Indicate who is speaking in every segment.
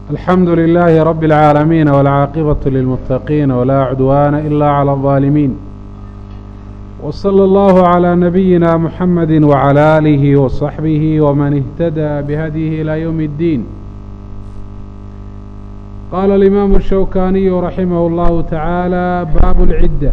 Speaker 1: الحمد لله رب العالمين والعاقبة للمتقين ولا عدوان إلا على الظالمين وصلى الله على نبينا محمد وعلى آله وصحبه ومن اهتدى بهديه إلى يوم الدين قال الإمام الشوكاني رحمه الله تعالى باب العدة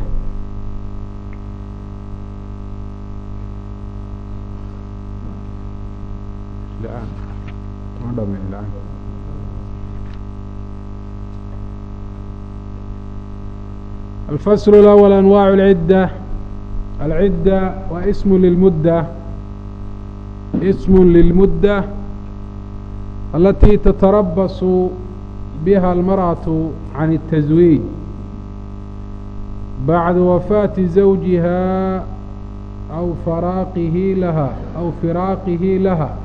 Speaker 1: الفصل الأول أنواع العدة العدة واسم للمدة اسم للمدة التي تتربص بها المرأة عن التزويج بعد وفاة زوجها أو فراقه لها أو فراقه لها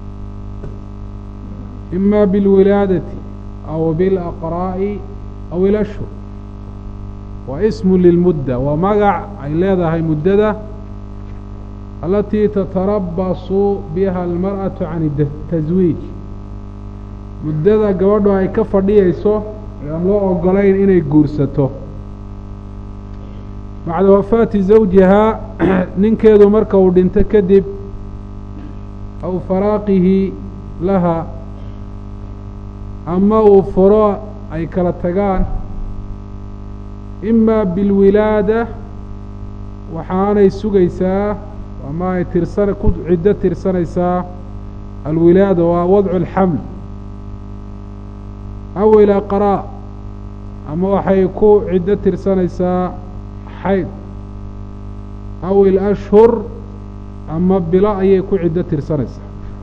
Speaker 1: إما بالولادة أو بالأقراء أو الأشهر waa ismu lilmudda waa magac ay leedahay muddada alatii tatarabasu biha almar'atu can taswiij muddada gabadhu ay ka fadhiyayso ee aan loo ogolayn inay guursato bacda wafaati zawjihaa ninkeedu marka uu dhinto kadib aw faraaqihi laha ama uu furo ay kala tagaan ima bilwilaada waxaanay sugaysaa ama ay tirsan ku ciddo tirsanaysaa alwilaada waa wadcu alxaml aw ilaqraa ama waxay ku ciddo tirsanaysaa xayd aw ilashhur ama bilo ayay ku ciddo tirsanaysaa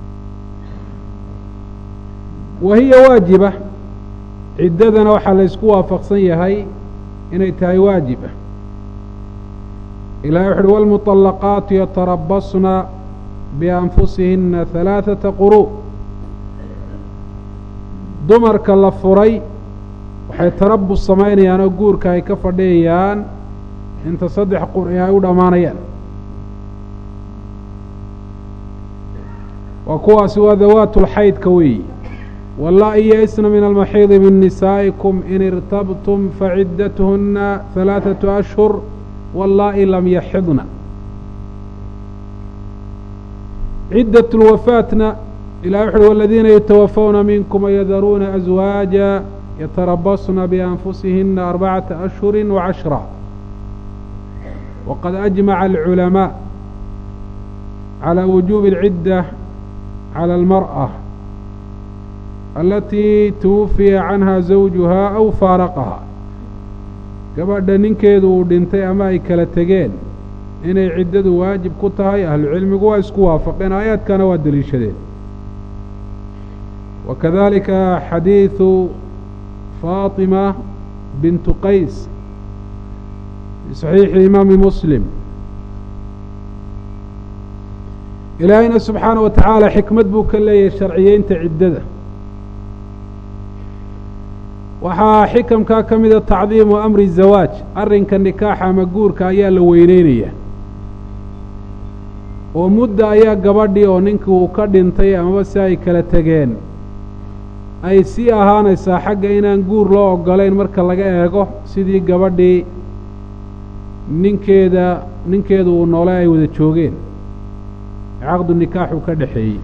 Speaker 1: wa hiya waajiba ciddadana waxaa laysku waafaqsan yahay inay tahay waajiba ilahi wuxu uhi wاlmuطalaqaatu yatarabasna bianfusihina halaaثaةa quru dumarka la furay waxay tarabus samaynayaan oo guurka ay ka fadhiyayaan inta saddex qur'i ay u dhammaanayaan waa kuwaasi waa dawaat lxaydka weeyi wallaa'i yaisna min almaxiidi min nisaa'ikum in irtabtum faciddatuhuna halaaثatu ashhur wallaa'i lam yaxidna ciddat lwafaatna ilahi wuxu uhi waladiina yatawafawna minkum wayadaruuna aswaaja yatarabasna bianfusihina arbacata ashhuri wacashra waqad ajmaca alculamaa calى wujuubi اlcidda calى almarأة alatii tuwufiya canha zawjuhaa aw faaraqahaa gabadha ninkeedu uu dhintay ama ay kala tegeen inay ciddadu waajib ku tahay ahlucilmigu waa isku waafaqeen aayaadkana waa deliishadeen wa kadalika xadiidu faatima bintu qays fi saxiixi imaami muslim ilaahayna subxaana wa tacaala xikmad buu ka leeyahay sharciyeynta ciddada waxaa xikamkaa ka mida tacdiimu amri zawaaj arrinka nikaaxa ama guurka ayaa la weyneynaya oo mudda ayaa gabadhii oo ninkii uu ka dhintay amaba si ay kala tegeen ay sii ahaanaysaa xagga inaan guur loo ogolayn marka laga eego sidii gabadhii ninkeeda ninkeedu uu noole ay wada joogeen caqdu nikaaxu ka dhexeeyey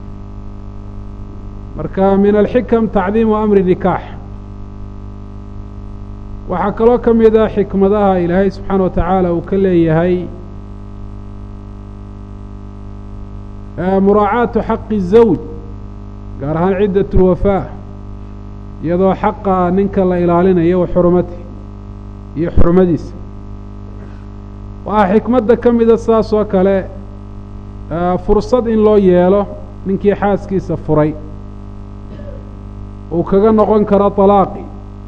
Speaker 1: marka min alxikam tacdiimu amri nikaax waxaa kaloo ka mid a xikmadaha ilaahay subxaana wa tacaala uu ka leeyahay muraacaatu xaqi zawj gaar ahaan ciddat lwafaa iyadoo xaqa ninka la ilaalinayo wa xurumati iyo xurumadiisa waxaa xikmadda ka mida saas oo kale fursad in loo yeelo ninkii xaaskiisa furay uu kaga noqon karo طalaaqi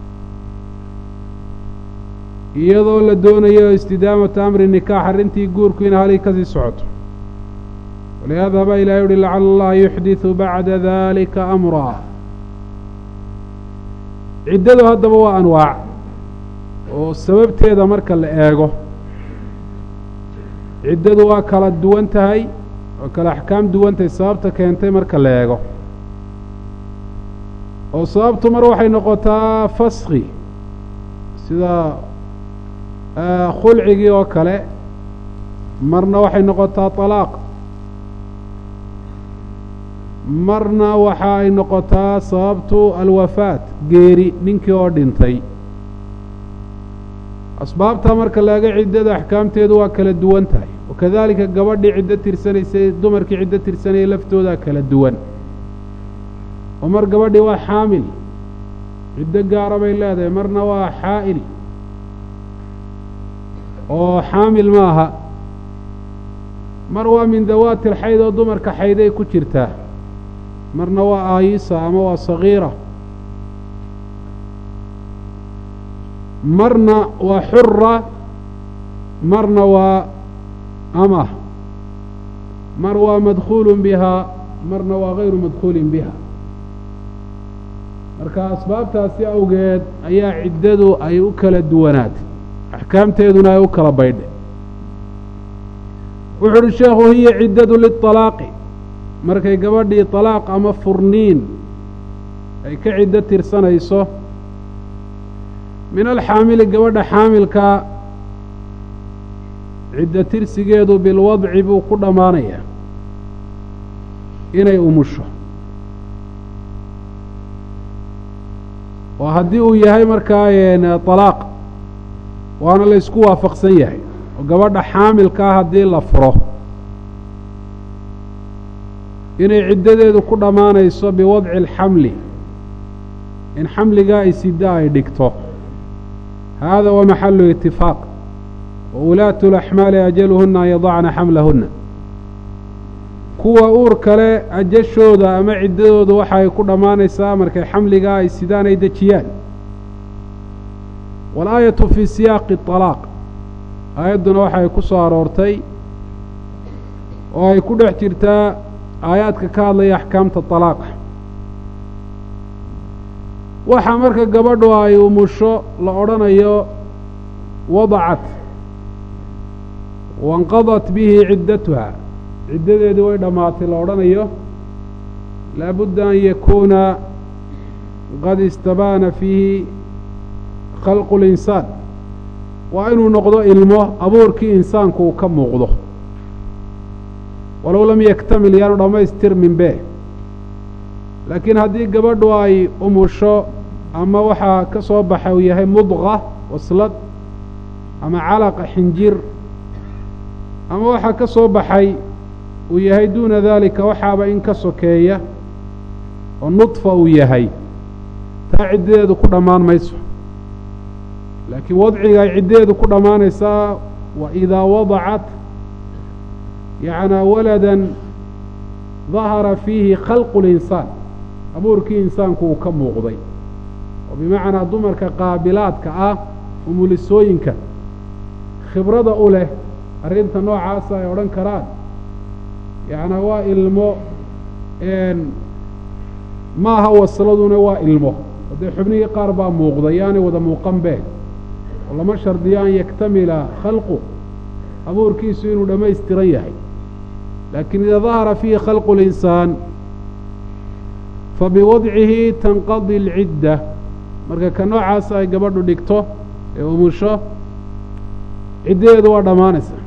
Speaker 1: iyadoo la doonayo istidaamatu amri nikaax arrintii guurku ina halii kasii socoto walihaada baa ilahay uhi lacala allaha yuxdiثu bacda dalika amraa ciddadu haddaba waa anwaac oo sababteeda marka la eego ciddadu waa kala duwan tahay oo kala axkaam duwan tahay sababta keentay marka la eego oo sababtu mar waxay noqotaa faski sida khulcigii oo kale marna waxay noqotaa طalaaq marna waxa ay noqotaa sababtu alwafaat geeri ninkii oo dhintay asbaabtaa marka laga ciddada axkaamteedu waa kala duwan tahay wakadalika gabadhii ciddo tirsanaysay dumarkii ciddo tirsanayay laftoodaa kala duwan oo mar gabadhii waa xaamil ciddo gaara bay leedahay marna waa xaa'il oo xaamil maaha mar waa min dawaati alxayd oo dumarka xayday ku jirtaa marna waa aayisa ama waa sagiira marna waa xura marna waa amah mar waa madkuulu bihaa marna waa gayru madkuulin biha marka asbaabtaasi awgeed ayaa ciddadu ay u kala duwanaatay axkaamteeduna ay u kala baydhay wuxu uhi sheekhu hiya ciddadu liطalaaqi markay gabadhii طalaaq ama furniin ay ka ciddo tirsanayso min alxaamili gabadha xaamilkaa ciddo tirsigeedu bilwadci buu ku dhammaanayaa inay umusho oo haddii uu yahay markaa طalaaq waana la ysku waafaqsan yahay oo gabadha xaamilkaa haddii la furo inay ciddadeedu ku dhammaanayso biwadci alxamli in xamligaa ay sida ay dhigto hada wa maxalu itifaaq wa ulaatu اlaxmaali ajaluhuna an yadacna xamlahuna kuwa uur kale ajashooda ama ciddadooda waxa ay ku dhammaanaysaa markay xamligaa ay sidaan ay dejiyaan walaayatu fii siyaaqi طalaaq aayadduna waxa ay ku soo aroortay oo ay ku dhex jirtaa aayaadka ka hadlaya axkaamta طalaaqa waxaa marka gabadhu ay umusho la odhanayo wadacat wainqadat bihi ciddatuha ciddadeedii way dhammaatay la odhanayo laabudda an yakuuna qad istabaana fiihi khalqu اlinsaan waa inuu noqdo ilmo abuurkii insaanku uu ka muuqdo walow lam yaktamil yaanu dhammaystirmin be laakiin haddii gabadhu ay umusho ama waxaa ka soo baxa uu yahay mudqa waslad ama calaqa xinjir ama waxaa ka soo baxay uu yahay duuna daalika waxaaba in ka sokeeya oo nudfa uu yahay taa ciddadeedu ku dhammaan mayso laakiin wadciga ay ciddadeedu ku dhammaanaysaa wa idaa wadacat yacnaa waladan dahara fiihi khalqu linsaan abuurkii insaanku uu ka muuqday oo bimacnaa dumarka qaabilaadka ah umulisooyinka khibrada u leh arrinta noocaasa ay odhan karaan yacnaa waa ilmo maaha wasladuna waa ilmo oo dee xubnihii qaar baa muuqda yaanay wada muuqan been oo lama shardiyo an yaktamila khalqu abuurkiisu inuu dhammaystiran yahay laakiin idaa dahara fiihi khalqu linsaan fabiwadcihi tanqadi alcidda marka ka noocaas ay gabadhu dhigto ee umusho ciddadeedu waa dhammaanaysaa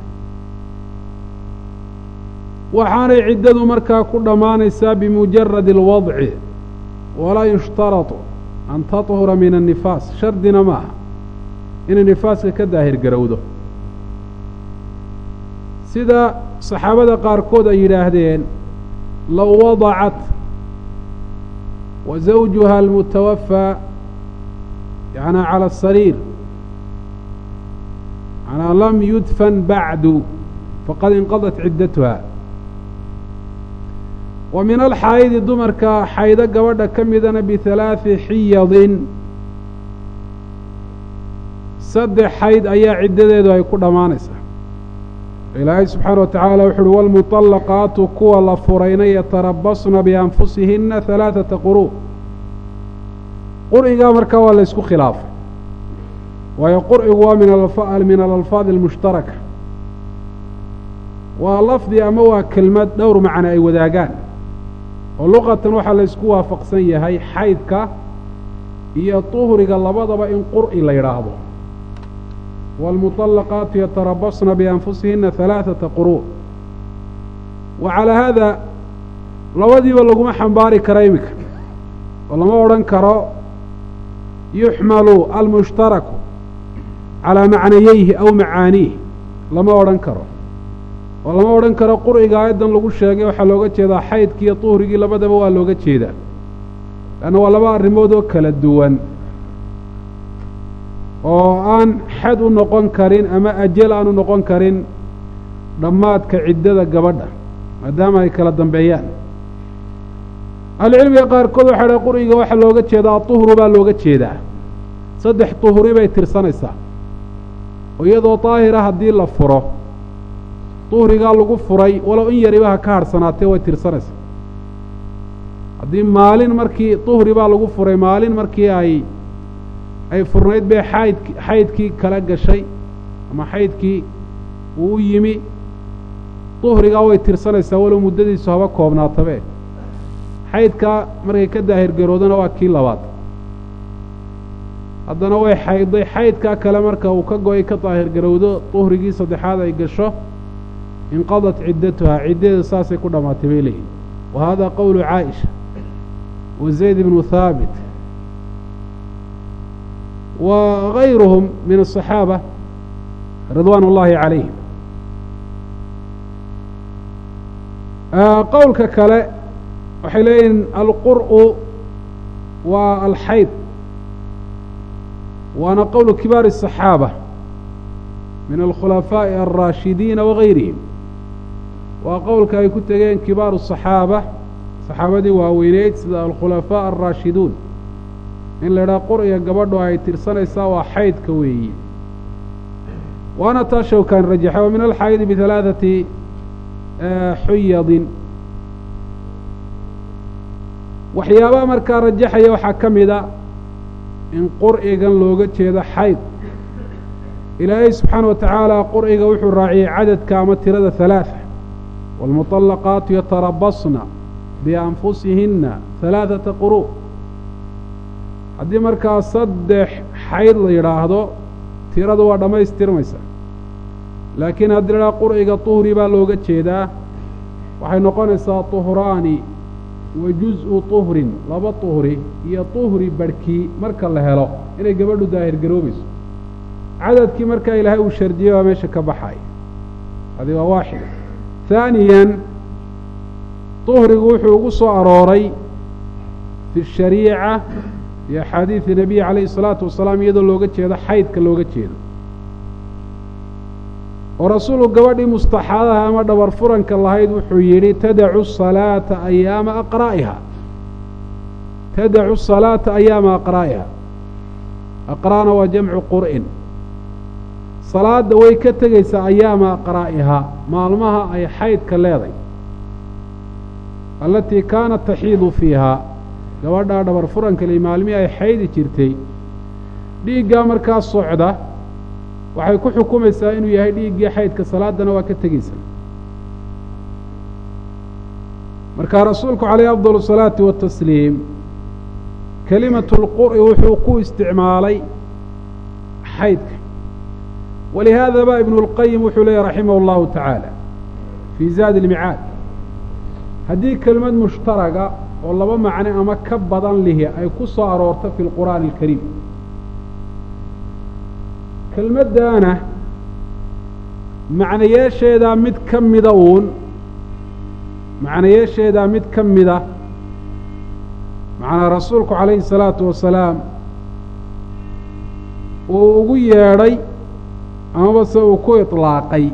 Speaker 1: waxaanay ciddadu markaa ku dhammaanaysaa bimujaradi alwadci walaa yushtaratu an taطhura min annifaas shardina ma aha inay nifaaska ka daahir garowdo sida saxaabada qaarkood ay yidhaahdeen low wadacat wa zawjuha almutawafaa yanaa cala asariir yanaa lam yudfan bacdu faqad inqadat ciddatuha wa min alxaayidi dumarka xaydo gabadha ka midana bihalaaثi xiyadin saddex xayd ayaa ciddadeedu ay ku dhammaanaysaa ilaahay subxaana wa tacaala wuxu uhi wاlmuطalaqaatu kuwa la furayna yatarabasna bianfusihina halaaثata quru qur'igaa markaa waa la ysku khilaafay waayo qur'igu waa min alalfaad almushtaraka waa lafdi ama waa kelmad dhowr macno ay wadaagaan oo luqatan waxaa la ysku waafaqsan yahay xaydka iyo tuhriga labadaba in qur'i la yidhaahdo waalmuطallaqaatu yatarabasna bianfusihina halaaثata quru' wa calaa haada labadiiba laguma xambaari kara iminka oo lama odhan karo yuxmalu almushtaraku calaa macnayeyhi aw macaaniih lama odhan karo oo lama odhan karo qur'iga aayaddan lagu sheegay waxaa looga jeedaa xaydkii iyo duhrigii labadaba waa looga jeedaa leanna waa laba arrimood oo kala duwan oo aan xad u noqon karin ama ajal aan u noqon karin dhammaadka ciddada gabadha maadaama ay kala dambeeyaan ahlucilmiga qaarkood waxay dhahay qur'iga waxaa looga jeedaa duhru baa looga jeedaa saddex duhri bay tirsanaysaa oo iyadoo daahira haddii la furo duhrigaa lagu furay walow in yariba ha ka harhsanaatee way tirsanaysaa haddii maalin markii duhri baa lagu furay maalin markii ay ay furnayd bay xayd xaydkii kala gashay ama xaydkii uu u yimi duhrigaa way tirsanaysaa walow muddadiisu haba koobnaatabe xaydkaa markay ka daahirgaroodana waa kii labaad haddana way xaydday xaydkaa kale marka uu ka go-ay ka daahirgarowdo duhrigii saddexaad ay gasho inqadat ciddatuhaa ciddadeedu saasay ku dhammaatay bay leeyihin wa hada qowlu caaisha wa zayd ibnu haabit wa gayruhum min aلصaxaaba ridwaan اllahi calayhim qowlka kale waxay leeyihin alqur'u waa alxayd waana qowlu kibaari الصaxaaba min alkhulafaaءi alraashidiina wagayrihim waa qowlka ay ku tegeen kibaaru الصaxaaba saxaabadii waaweyneyd sida alkhulafaaء alraashiduun in la idhaha qur'iga gabadhu ay tirsanaysaa waa xaydka weeyi waana taa shawkaan rajaxa wa min alxaydi bihalaaثati xuyadin waxyaabaha markaa rajaxaya waxaa ka mida in qur'igan looga jeedo xayd ilaahay subxaana wa tacaala qur'iga wuxuu raaciyey cadadka ama tirada halaaثa wاlmuطalaqaatu yatarabasna bianfusihinna halaaثata quru' haddii markaa saddex xayd la yidhaahdo tiradu waa dhammaystirmaysa laakiin haddii la idhaha qur'iga tuhri baa looga jeedaa waxay noqonaysaa tuhraani wa juz-u tuhrin laba tuhri iyo tuhri barhkii marka la helo inay gabadhu daahirgaroobayso cadadkii markaa ilaahay uu shardiyey waa meesha ka baxay adi waa waaxida haaniyan tuhrigu wuxuu ugu soo arooray fi shariica fi axaadiidi nebiyi calayhi isalaatu wasalaam iyadoo looga jeedo xaydka looga jeedo oo rasuulku gabadhii mustaxaadaha ama dhabar furanka lahayd wuxuu yidhi tadacu salaata ayaama aqraa'iha tadacu salaata ayaama aqraa'iha aqra'na waa jamcu qur'in salaadda way ka tegaysaa ayaama aqraa'iha maalmaha ay xaydka leeday alatii kaanat taxiidu fiihaa gabadhaa dhabar furanka li maalmihii ay xaydi jirtay dhiiggaa markaa socda waxay ku xukumaysaa inuu yahay dhiiggii xaydka salaaddana waa ka tegeysa markaa rasuulku calayhi afdal الsalaati watasliim kelimatu اlqur'i wuxuu ku isticmaalay xaydka walihaada ba ibnu اlqayim wuxuu leeyahy raximah اllahu tacaala fii zaadi اlmicaad haddii kelimad mushtaraga oo laba macne ama ka badan lihi ay ku soo aroorto fi lqur'aani اlkariim kelmaddaana macnayeesheedaa mid ka mida uun macnayeesheedaa mid ka mida macnaa rasuulku calayhi الsalaatu wasalaam uu ugu yeedhay amaba se uu ku iطlaaqay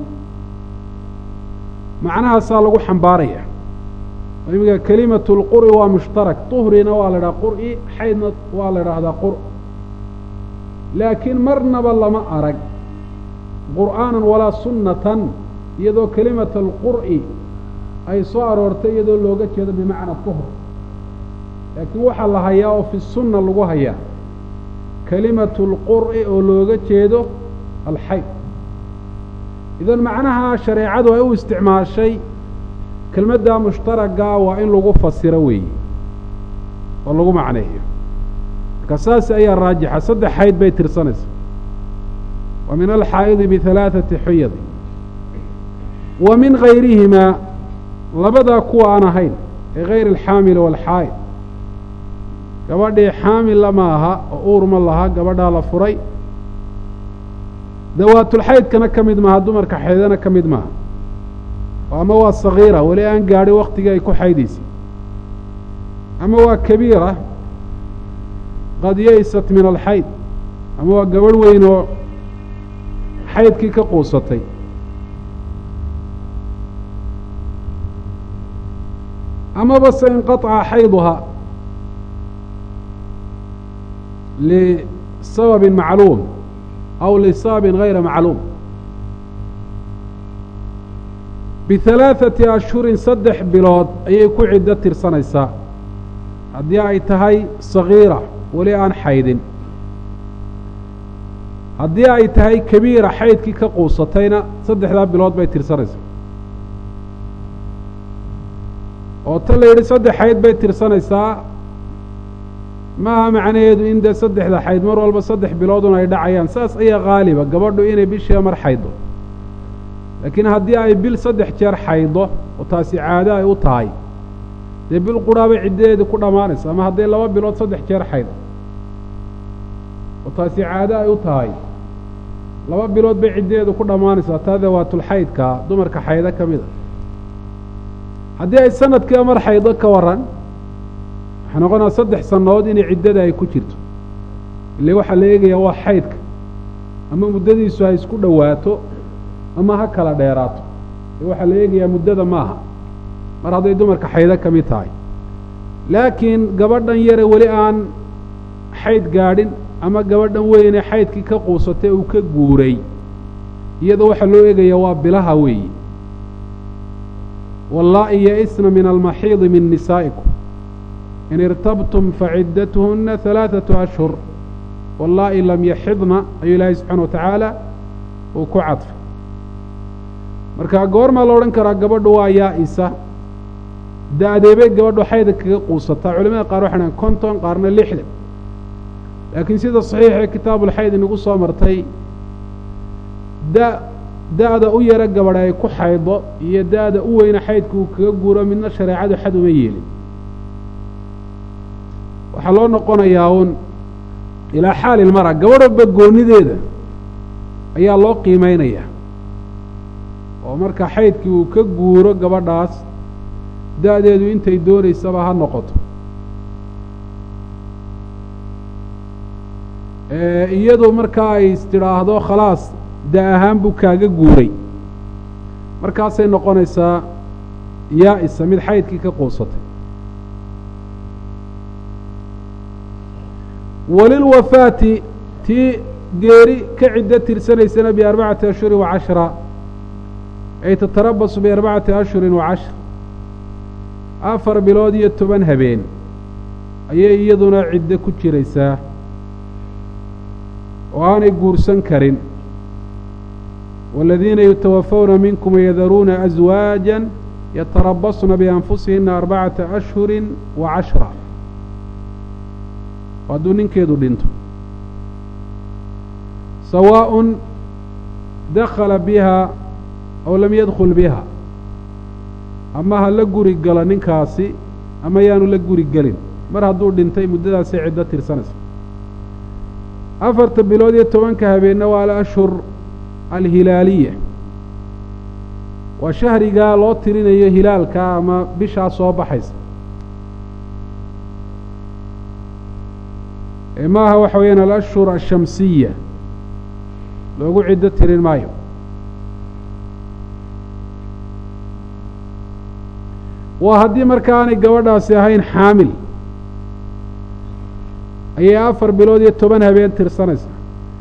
Speaker 1: macnahaasaa lagu xambaaraya iminka kelimatu اlqur'i waa mushtarak طuhrina waa la idhaha qur'i xaydna waa la idhaahdaa qur laakiin marnaba lama arag qur'aanan walaa sunnatan iyadoo kelimata alqur'i ay soo aroortay iyadoo looga jeedo bimacna tuhr laakiin waxaa la hayaa oo fi sunna lagu hayaa kelimatu اlqur'i oo looga jeedo alxayd idan macnaha shareecadu ay u isticmaashay kelmadda mushtaragaa waa in lagu fasiro weeye oo lagu macneeyo marka saas ayaa raajixa saddex xayd bay tirsanaysa wa min alxaa'idi bihalaaثati xuyadi wa min gayrihimaa labadaa kuwa aan ahayn ee gayr alxaamili waalxaa'id gabadhii xaamilla ma aha oo uur ma laha gabadhaa la furay dawaatulxaydkana ka mid maaha dumarka xaydana ka mid maaha ama waa sagiira weli aan gaadhin waktigii ay ku xaydaysay ama waa kabiira qad yaysat min alxayd ama waa gabadh weyn oo xaydkii ka quusatay amaba se inqaطca xayduha lisababi macluum aw lisababin gayra macluum bihalaaثati ashhurin saddex bilood ayay ku ciddo tirsanaysaa haddii ay tahay sagiira weli aan xaydin haddii ay tahay kabiira xaydkii ka quusatayna saddexdaa bilood bay tirsanaysaa oo ta la yidhi saddex xayd bay tirsanaysaa maaha macnaheedu in dee saddexda xayd mar walba saddex biloodun ay dhacayaan saas ayaa haaliba gabadhu inay bishiiba mar xaydo laakiin haddii ay bil saddex jeer xaydo oo taasi caado ay u tahay dee bil quraabay ciddadeedii ku dhammaanaysa ama hadday laba bilood saddex jeer xaydo oo taasi caado ay u tahay laba bilood bay ciddadeedu ku dhammaanaysaa taa dawaatulxaydkaa dumarka xaydo ka mid a haddii ay sanadkiiba mar xaydo ka waran waxay noqonaa saddex sannadood inay ciddada ay ku jirto ile waxaa la eegayaa waa xaydka ama muddadiisu ha isku dhowaato ama ha kala dheeraato ee waxaa la eegayaa muddada maaha mar hadday dumarka xaydo ka mid tahay laakiin gabadhan yare weli aan xayd gaadhin ama gabadhan weyne xaydkii ka quusatay uu ka guuray iyada waxaa loo eegayaa waa bilaha weeyi wallaa'i ya-isna min almaxiidi min nisaa'ikum in irtabtum faciddatuhuna halaaثatu ashhur wallaa'i lam yaxidna ayuu ilaahay subxaana wa tacaala uu ku cadfay marka goormaa la odhan karaa gabadhu waa yaa-isa da-deebay gabadhu xayda kaga quusataa culamada qaar waxay dhahan konton qaarna lixdan laakiin sida saxiixee kitaabulxayd inagu soo martay da da-da u yaro gabadha ay ku xaydo iyo da-da u weyna xaydka uu kaga guuro midna shareecadu xad uma yeelin waxaa loo noqonayaa uun ilaa xaali ilmara gabadh walba goonideeda ayaa loo qiimeynayaa oo marka xaydkii uu ka guuro gabadhaas da-deedu intay doonaysaba ha noqoto iyadu markaa ay istidhaahdo khalaas da ahaan buu kaaga guuray markaasay noqonaysaa yaa-isa mid xaydkii ka quusatay walilwafaati tii geeri ka ciddo tirsanaysana biarbacati ashhurin wa cashra ay tatarabasu biarbacati ashhurin wa cashra afar bilood iyo toban habeen ayay iyaduna ciddo ku jiraysaa oo aanay guursan karin والذiina yتوفوna minkم وyadaruuna أزواaجا yتarabصna بأنfusihina أربacaةa أشهuri وacaشhرa hadduu ninkeedu dhinto sawاء dakla biha aw lam yadkل biha ama ha la guri galo ninkaasi ama yaanu la guri gelin mar hadduu dhintay muddadaasay ciddo tirsanaysa afarta bilood iyo tobanka habeenna waa alأshhur alhilaaliya waa shahrigaa loo tirinayo hilaalka ama bishaa soo baxaysa ee maaha waxa weeyaan alashhur ashamsiya loogu ciddo tirin maayo waa haddii marka aanay gabadhaasi ahayn xaamil ayay afar bilood iyo toban habeen tirsanaysa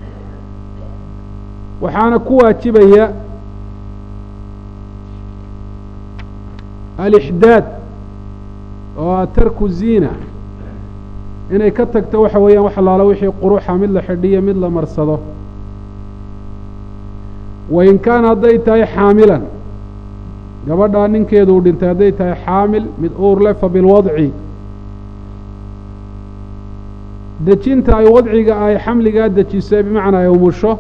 Speaker 1: waxaana ku waajibaya alixdaad oo a tarku ziina inay ka tagto waxa weeyaan wax allaala wixii quruxa mid la xidhiyo mid la marsado wain kaana hadday tahay xaamilan gabadhaa ninkeedu uu dhintay hadday tahay xaamil mid uur leh fa bilwadci dejinta ay wadciga ay xamligaa dejisay bimacnaa ay umusho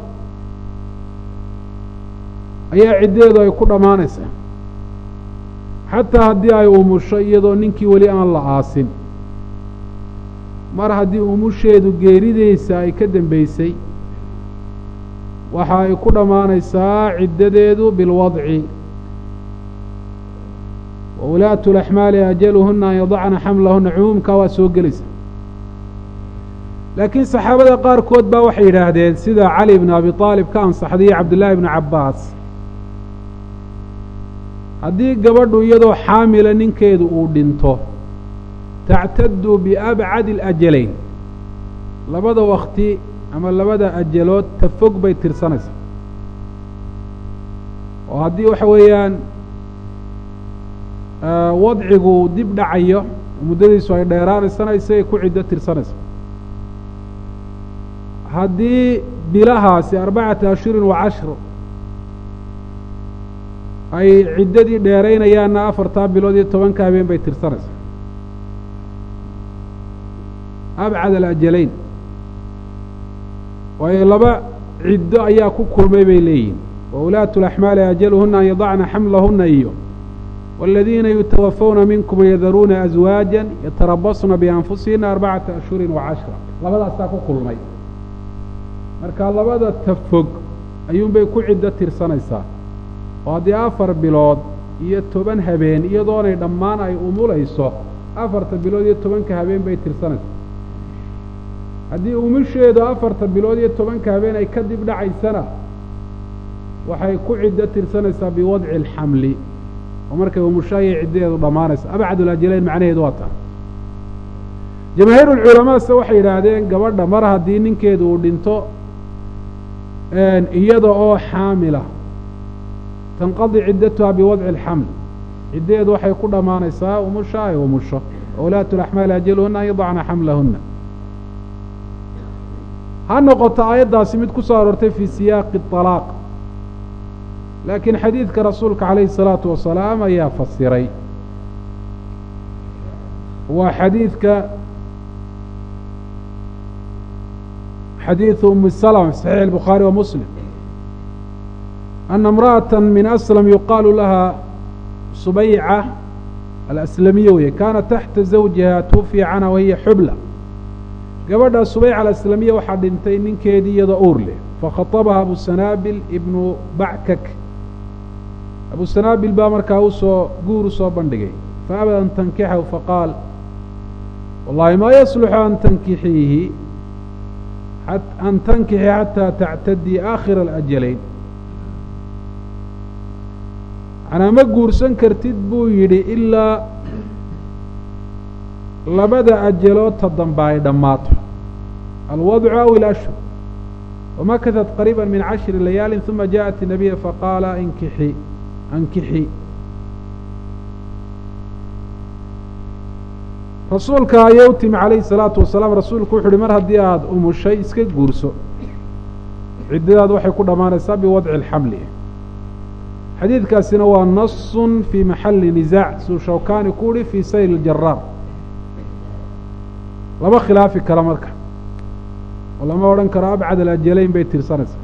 Speaker 1: ayaa ciddeedu ay ku dhammaanaysaa xataa haddii ay umusho iyadoo ninkii weli aan la aasin mar haddii umusheedu geerideysa ay ka dambeysay waxa ay ku dhammaanaysaa ciddadeedu bilwadci wa ulaatu laxmaali ajaluhuna an yadacna xamlahuna cumuumkaa waa soo gelaysa laakiin saxaabada qaarkood baa waxay yidhaahdeen sida cali bnu abi aalib ka ansaxday iyo cabdullaahi bnu cabbaas haddii gabadhu iyadoo xaamila ninkeedu uu dhinto tactadu biabcadi alajalayn labada wakti ama labada ajalood ta fog bay tirsanaysaa oo haddii waxa weeyaan wadcigu dib dhacayo muddadiisu ay dheeraanaysana isagay ku ciddo tirsanaysa haddii bilahaasi arbacata ashhurin wa cashro ay ciddadii dheeraynayaanna afartaa bilood iyo tobanka habeen bay tirsanaysaa abcad alajalayn waayo laba ciddo ayaa ku kulmay bay leeyihin wa ulaatu laxmaali ajaluhuna an yadacna xamlahuna iyo waaladiina yutawafawna minkum yadaruuna aswaaja yatarabasna bianfusihina arbacata ashhurin wa cashra labadaasaa ku kulmay marka labada tafog ayuunbay ku ciddo tirsanaysaa oo haddii afar bilood iyo toban habeen iyadoonay dhammaan ay umulayso afarta bilood iyo tobanka habeen bay tirsanaysaa haddii umusheedu afarta bilood iyo tobanka habeen ay ka dib dhacaysana waxay ku ciddo tirsanaysaa biwadci alxamli oo markay umusho ayay ciddadeedu dhammaanaysa abcadulajalayn macnaheedu waa taa jamaahiir ulculamaase waxay yidhaahdeen gabadha mar haddii ninkeedu uu dhinto iyada oo xaamila tanqadi ciddatuha biwadci alxaml ciddadeedu waxay ku dhammaanaysaa umusho ay umusho wulaatu laxmaali ajaluhuna an yadacna xamlahuna ha noqoto aayaddaasi mid ku soo aroortay fii siyaaqi طalaaq laakiin xadiidka rasuulka calayhi الsalaatu wasalaam ayaa fasiray waa xadiidka xadiiثu umi slm fi saxiix الbukhaari wa muslim ana imra'aة min aslam yuqaalu laha subayca alaslamiya weye kaana taxta zawjiha twufiya canha wahiya xubla gabadha subayca alaslamiya waxaa dhintay ninkeedii iyadoo uur leh fakhaطabaha abu sanaabil ibnu backak abu sanaabil baa markaa usoo guur usoo bandhigay faabad an tankixahu faqaal wallahi maa yasluxu an tankixiihi an tankixi xataa tactadii aakhira alajalayn manaa ma guursan kartid buu yidhi ilaa labada ajaloodta dambe ay dhammaato alwadcu aw ilashhur wamakatat qariiba min cashri layaali uma jaءat الnabiya faqaala inkixi ankixi rasuulka ayay u timi calayhi الsalaatu wasalaam rasuulku wuxu uhi mar haddii aada umushay iska guurso ciddadaad waxay ku dhammaanaysaa biwadci اlxamli xadiidkaasina waa nasun fii maxali nisaac suu shawkani ku uhi fii sayr اljaraar lama khilaafi kara marka oo lama odhan karo abcad alajalayn bay tirsanaysaa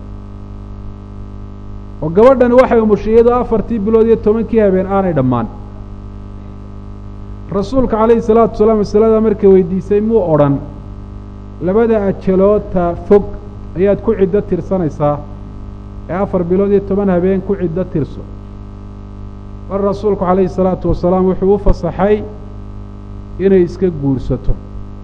Speaker 1: oo gabadhani waxay umushay iyadoo afartii bilood iyo tobankii habeen aanay dhammaan rasuulka calayhi salaatu wasalaam masalada markay weydiisay muu odhan labada ajaloodta fog ayaad ku ciddo tirsanaysaa ee afar bilood iyo toban habeen ku ciddo tirso mar rasuulku calayhi salaatu wasalaam wuxuu u fasaxay inay iska guursato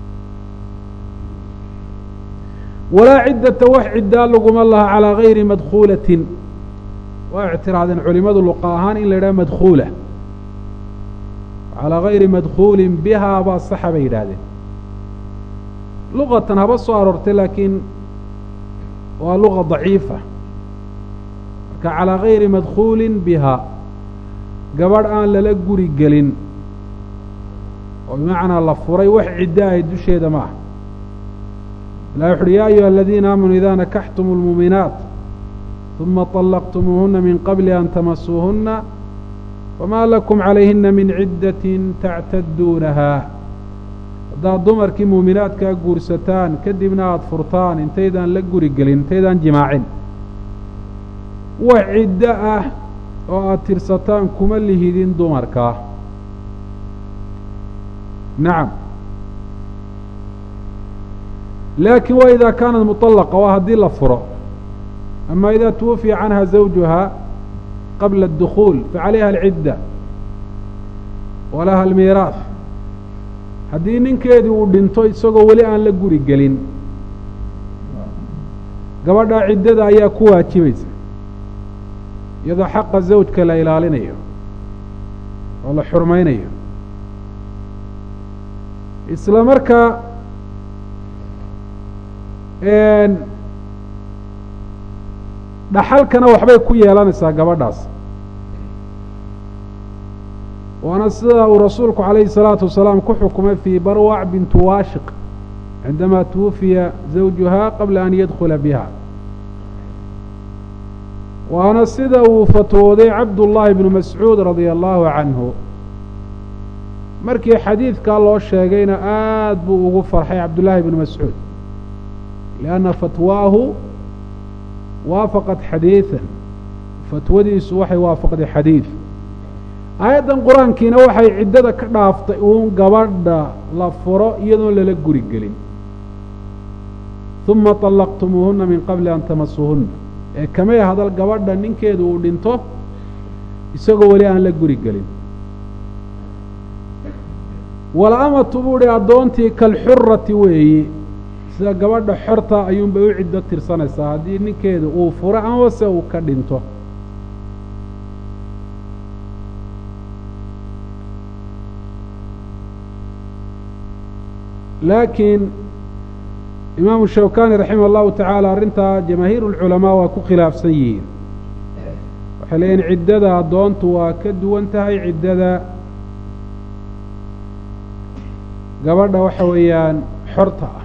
Speaker 1: walaa ciddata wax ciddaa laguma laha calaa gayri madkhuulatin waa ictiraadeen culimadu luqa ahaan in la yidhaha madkhuula calaa gayri madkhuulin bihaa baa saxa bay yidhaahdeen luqatan haba soo aroortay laakiin waa luqa daciifa marka calaa gayri madkhuulin bihaa gabadh aan lala guri gelin oo bimacnaa la furay wax ciddo ahay dusheeda ma ah ilahi wuxuuhi yaa ayuha aladiina aamanuu idaa nakaxtumu lmuuminaat uma طalaqtumuuhuna min qabli an tamasuuhuna famaa lakum calayhina min ciddatin tactaduunahaa haddaad dumarkii muuminaadkaa guursataan kadibna aada furtaan intaydaan la guri gelin intaydaan jimaacin wax ciddo ah oo aada tirsataan kuma lihidin dumarkaa nacam laakin wa idaa kaanat muطallaqa waa haddii la furo ama idaa twufiya canha zawjuha qabla اdukhuul facalayha alcidda walaha almiiraaf haddii ninkeedii uu dhinto isagoo weli aan la guri gelin gabadhaa ciddada ayaa ku waajibaysa iyadoo xaqa zawjka la ilaalinayo oo la xurmaynayo isla markaa dhaxalkana waxbay ku yeelanaysaa gabadhaas waana sida uu rasuulku calayhi الsalaatu wasalaam ku xukumay fii barwac bintu waashiq cindamaa twufiya zawjuha qabla an yadkula biha waana sida uu fatwooday cabdullaahi bnu mascuud radia allahu canhu markii xadiidkaa loo sheegayna aad buu ugu farxay cabdullaahi bnu mascuud lianna fatwaahu waafaqat xadiidan fatwadiisu waxay waafaqday xadiid aayaddan qur-aankiina waxay ciddada ka dhaaftay uun gabadha la furo iyadoon lala guri gelin uma طallaqtumuuhuna min qabli an tamasuuhuna ee kamay hadal gabadha ninkeedu uu dhinto isagoo weli aan la guri gelin wala-amatu buu hi addoontii kalxurati weeyi sida gabadha xorta ayuunbay u ciddo tirsanaysaa haddii ninkeedu uu furo amase uu ka dhinto laakiin imaamu shawkani raximah allahu tacaala arrintaa jamaahiir ulculamaa waa ku khilaafsan yihiin waxay leeyihin ciddada addoontu waa ka duwan tahay ciddada gabadha waxa weeyaan xorta ah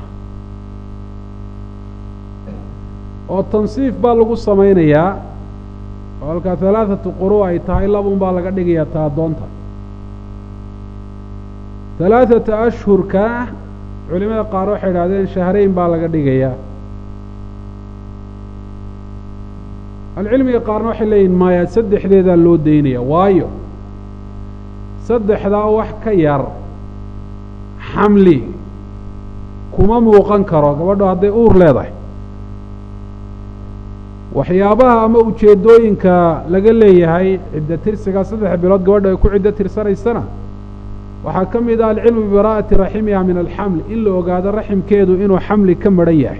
Speaker 1: oo tansiif baa lagu samaynayaa oo halkaa halaathatu quru ay tahay labun baa laga dhigayaa ta addoonta halaathata ashhurka culimada qaar waxay idhahdeen shahrayn baa laga dhigayaa alcilmiga qaarna waxay leeyihin maya saddexdeedaa loo daynaya waayo saddexdaa wax ka yar xamli kuma muuqan karo gabadho hadday uur leedahay waxyaabaha ama ujeeddooyinka laga leeyahay ciddo tirsigaa saddex bilood gabadha ay ku ciddo tirsanaysana waxaa ka mid ah alcilmu bibaraa'ati raximiha min alxamli in la ogaado raximkeedu inuu xamli ka maran yahay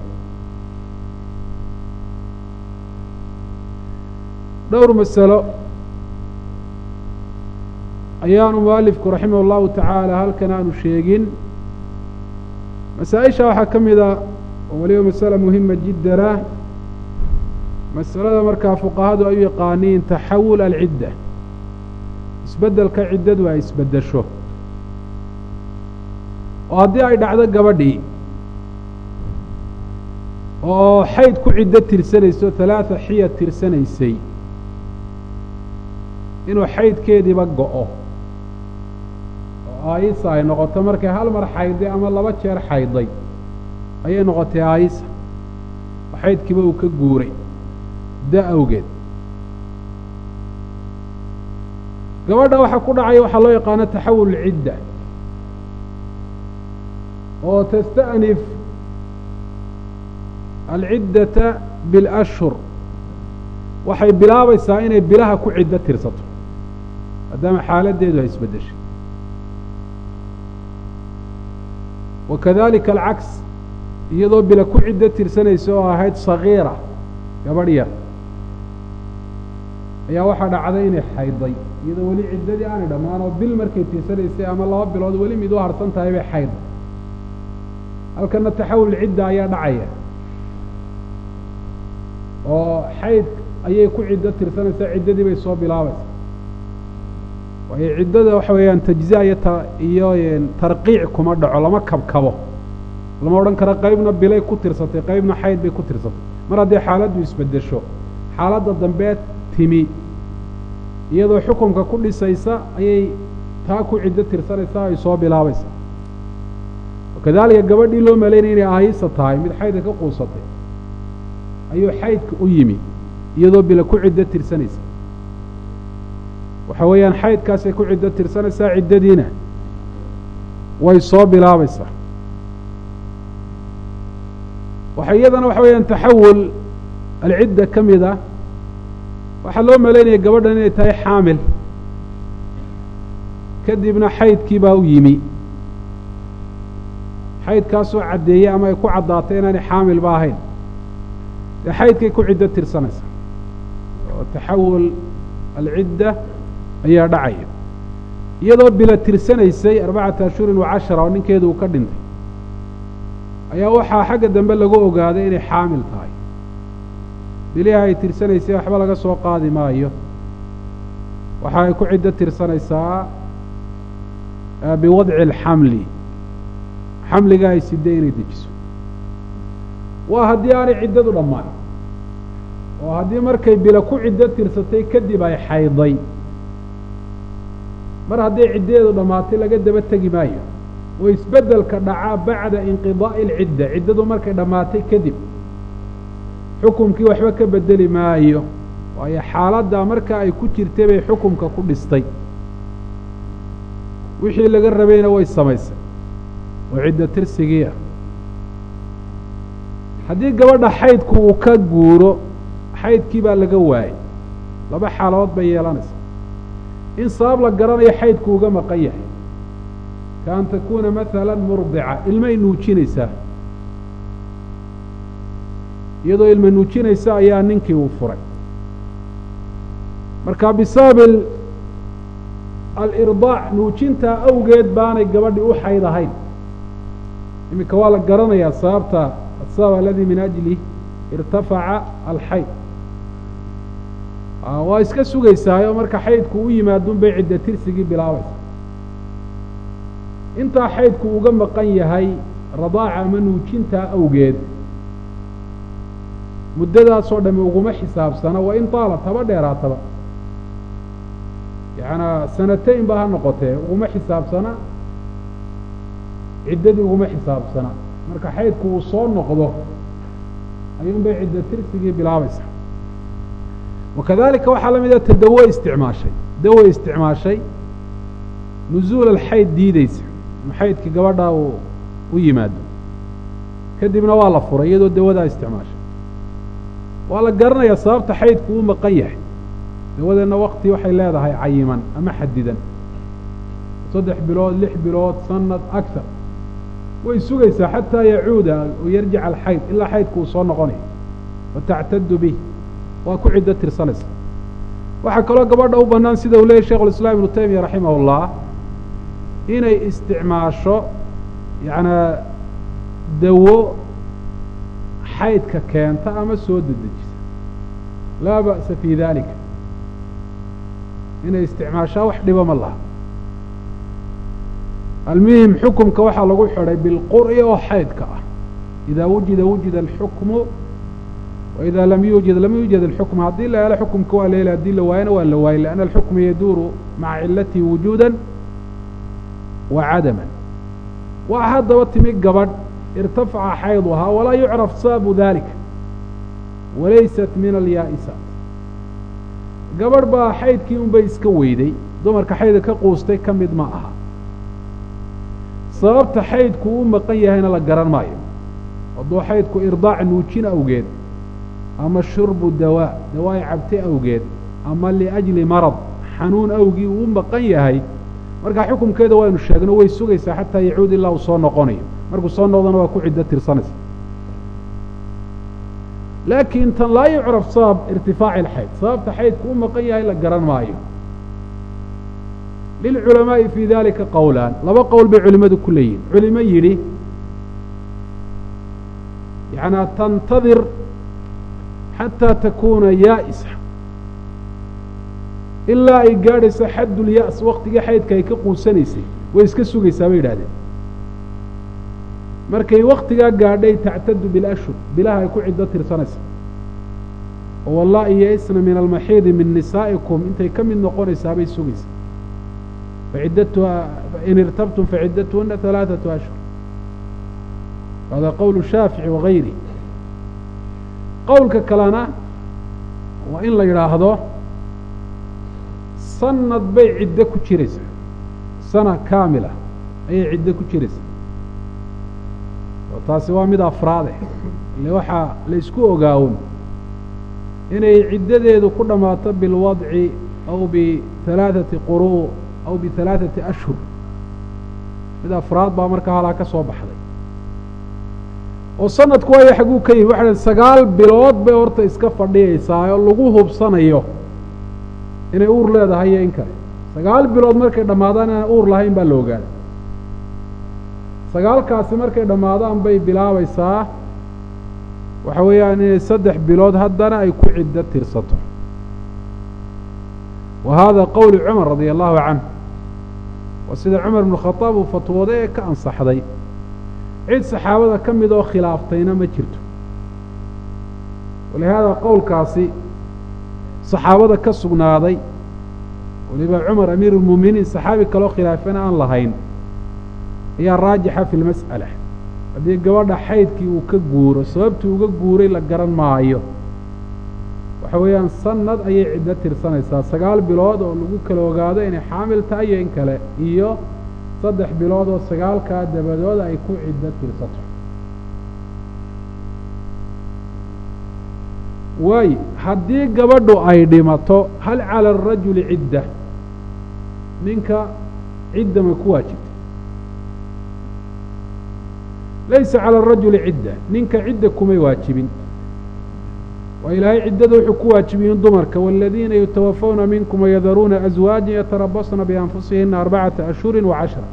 Speaker 1: dhowr masalo ayaanu mualifku raximah allahu tacaala halkan aanu sheegin masaa-isha waxaa ka mid a oo weliba masala muhima jiddana masalada markaa fuqahadu ay u yaqaaniin taxawul alcidda isbeddelka ciddadu ay isbeddesho oo haddii ay dhacdo gabadhii oo xayd ku ciddo tirsanayso halaatha xiya tirsanaysay inuu xaydkeediiba go-o oo aayisa ay noqoto markay hal mar xayday ama laba jeer xayday ayay noqotay aayisa oo xaydkiiba uu ka guuray da awgeed gabadha waxaa ku dhacaya waxaa loo yaqaano taxawul cidda oo tasta'nif alciddata bilashhur waxay bilaabaysaa inay bilaha ku ciddo tirsato maadaama xaaladdeedu ay isbeddeshay wa kadalika alcaks iyadoo bila ku ciddo tirsanaysa oo ahayd sagiira gabadh yar ayaa waxaa dhacday inay xayday iyadoo weli ciddadii aanay dhammaan oo bil markay tirsanaysay ama laba bilood weli mid u harsan tahay bay xayday halkana taxawul cidda ayaa dhacaya oo xayd ayay ku ciddo tirsanaysaa ciddadii bay soo bilaabaysaa waayo ciddada waxa weeyaan tajziya iyo ta iyo tarqiic kuma dhaco lama kabkabo lama odhan karo qaybna bilay ku tirsatay qaybna xayd bay ku tirsatay mar haddii xaaladdu isbeddesho xaaladda dambeed timi iyadoo xukumka ku dhisaysa ayay taa ku ciddo tirsanaysaa ay soo bilaabaysaa wakadalika gabadhii loo malaynaya inay ahaysa tahay mid xaydka ka quusatay ayuu xaydka u yimi iyadoo bila ku ciddo tirsanaysa waxa weeyaan xaydkaasay ku ciddo tirsanaysaa ciddadiina way soo bilaabaysaa waxa iyadana waxa weeyaan taxawul alcidda ka mid ah waxaa loo malaynaya gabadhan inay tahay xaamil kadibna xaydkii baa u yimi xaydkaasoo caddeeyey ama ay ku caddaatay inaanay xaamilba ahayn dee xaydkay ku ciddo tirsanaysaa oo taxawul alcidda ayaa dhacaya iyadoo bila tirsanaysay arbacata ashhurin wa cashara oo ninkeedu uu ka dhintay ayaa waxaa xagga dambe lagu ogaaday inay xaamil tahay biliha ay tirsanaysay waxba laga soo qaadi maayo waxa ay ku ciddo tirsanaysaa biwadci alxamli xamliga ay sidday inay dejiso waa haddii aanay ciddadu dhammaan oo haddii markay bila ku ciddo tirsatay kadib ay xayday mar hadday ciddadeedu dhammaatay laga daba tegi maayo oo isbeddelka dhacaa bacda inqidaa'i alcidda ciddadu markay dhammaatay kadib xukumkii waxba ka bedeli maayo waayo xaaladdaa marka ay ku jirtay bay xukumka ku dhistay wixii laga rabayna way samaysay oo cidda tirsigii ah haddii gabadha xaydku uu ka guuro xaydkii baa laga waayey laba xaaladood bay yeelanaysaa in sabab la garanayo xaydku uga maqan yahay ka an takuuna masalan murdica ilmay nuujinaysaa iyadoo ilma nuujinaysa ayaa ninkii uu furay marka bisabab alirdaac nuujintaa awgeed baanay gabadhi u xayd ahayn iminka waa la garanayaa sababta asabab aladi min ajlih irtafaca alxayd waa iska sugaysaayoo marka xaydku u yimaadun bay cidda tirsigii bilaabaysa intaa xaydku uga maqan yahay radaaca ama nuujintaa awgeed muddadaasoo dhami uguma xisaabsana waa in taalat haba dheeraataba yacanaa sanatayn ba ha noqotee uguma xisaabsana ciddadii uguma xisaabsana marka xaydku uu soo noqdo ayuun bay cidda tirsigii bilaabaysa wakadalika waxaa la mida ta dawo isticmaashay dawo isticmaashay nuzuul alxayd diideysa inu xaydkii gabadhaa uu u yimaado kadibna waa la furay iyadoo dawadaa isticmaashay waa la garanayaa sababta xaydku u maqan yahay dawadeenna wakti waxay leedahay cayiman ama xadidan saddex bilood lix bilood sanad agar way sugaysaa xataa yacuuda oo yarjic alxayd ilaa xaydku uu soo noqonayo wa tactadu bih waa ku ciddo tirsanaysa waxaa kaloo gabadha u bannaan sida uu leeyay shekhu lislaam ibnu taymiya raximah ullah inay isticmaasho yacnaa dawo xaydka keenta ama soo dedejisa laa ba'sa fii dalika inay isticmaashaa wax dhiba ma laha almuhim xukumka waxaa lagu xidhay bilqur'i oo xaydka ah idaa wujida wujida alxukmu wإida lam yuujid lam yuujad الxukm haddii la helo xukumka waa la heli hadii la waayana waa la waayey لأn الxukma yaduuru maca cilatihi wujuuda wa cadama waa haddaba timi gabadh irtafaca xayduhaa walaa yucraf sababu dalika walaysat min alyaa'isaat gabadh baa xaydkii un bay iska weyday dumarka xaydka ka quustay ka mid ma aha sababta xaydku u maqan yahayna la garan maayo hadduu xaydku irdaac nuujin awgeed ama shurbu dawaa dawaa cabte awgeed ama liajli marad xanuun awgii uu u maqan yahay markaa xukumkeeda waynu sheegno way sugaysaa xataa yacuud ilaa uu soo noqonayo markuu soo noqdona waa ku ciddo tirsanaysa laakiin tan laa yucraf sabab irtifaaci alxayd sababta xaydku u maqan yahay la garan maayo lilculamaa'i fii dalika qowlaan laba qowl bay culimmadu ku leeyihin culimo yidhi yanaa tantadir xataa takuuna yaa'isa ilaa ay gaadhayso xaddulya's waktigii xaydka ay ka quusanaysay way iska sugaysaa bay yidhahdeen markay waktigaa gaadhay tactadu bilashhur bilaha ay ku ciddo tirsanaysa oo wallaahi yaisna min almaxiidi min nisaa'ikum intay ka mid noqonaysaa bay sugaysaa faciddatuha in irtabtum faciddatuhuna halaaثatu ashhur hada qowl shaafici wagayri qowlka kalena waa in la yidhaahdo sanad bay ciddo ku jiraysaa sana kaamila ayay ciddo ku jiraysaa oo taasi waa mid afraade ile waxaa la isku ogaawon inay ciddadeedu ku dhammaato bilwadci aw bihalaaثati quru aw bihalaaثati ashhur mid afraad baa markaa halaa ka soo baxday oo sanadku waayo xaguu ka yimi waxa sagaal bilood bay horta iska fadhiyaysaa oo lagu hubsanayo inay uur leedahay iyo in kale sagaal bilood markay dhammaadaan inaan uur lahayn baa la ogaaday sagaalkaasi markay dhammaadaan bay bilaabaysaa waxa weeyaan inay saddex bilood haddana ay ku ciddo tirsato wa hada qowli cumar radia allahu canh waa sida cumar ibnu khadaab uu fatwooday ee ka ansaxday cid saxaabada ka mid oo khilaaftayna ma jirto walihaada qowlkaasi saxaabada ka sugnaaday waliba cumar amiiru lmuuminiin saxaabi kaloo khilaafana aan lahayn ayaa raajixa fi lmas'ala haddii gabadha xaydkii uu ka guuro sababtii uga guuray la garan maayo waxa weeyaan sanad ayay ciddo tirsanaysaa sagaal bilood oo lagu kala ogaado inay xaamil tahay iyo in kale iyo saddex bilood oo sagaalkaa dabadood ay ku ciddo tirsato waayo haddii gabadhu ay dhimato hal cala arajuli cidda ninka cidda ma ku waajibta laysa cala arajuli cidda ninka cidda kumay waajibin waa ilaahay ciddada wuxuu ku waajibiyin dumarka waaladiina yutawafawna minkum wayadaruuna aswaajan yatarabasna bianfusihina arbacata ashhurin wa cashra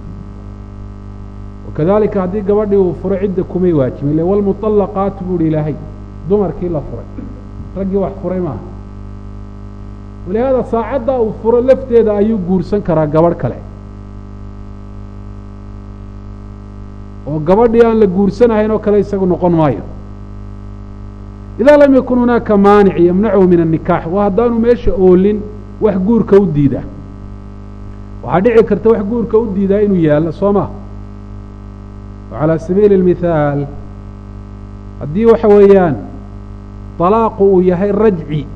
Speaker 1: wakadalika haddii gabadhii uu furo cidda kumay waajibin ile walmuطallaqaatu buuhi ilaahay dumarkii la furay raggii wax furay maaha walihaada saacaddaa uu furo lafteeda ayuu guursan karaa gabadh kale oo gabadhii aan la guursanahayn oo kale isagu noqon maayo idaa lam yakun hunaaka maanic yamnachu min annikaax waa haddaanu meesha oolin wax guurka u diida waxaa dhici karta wax guurka u diidaa inuu yaallo soo ma calaa sabiili اlmithaal haddii waxa weeyaan طalaaqu uu yahay rajci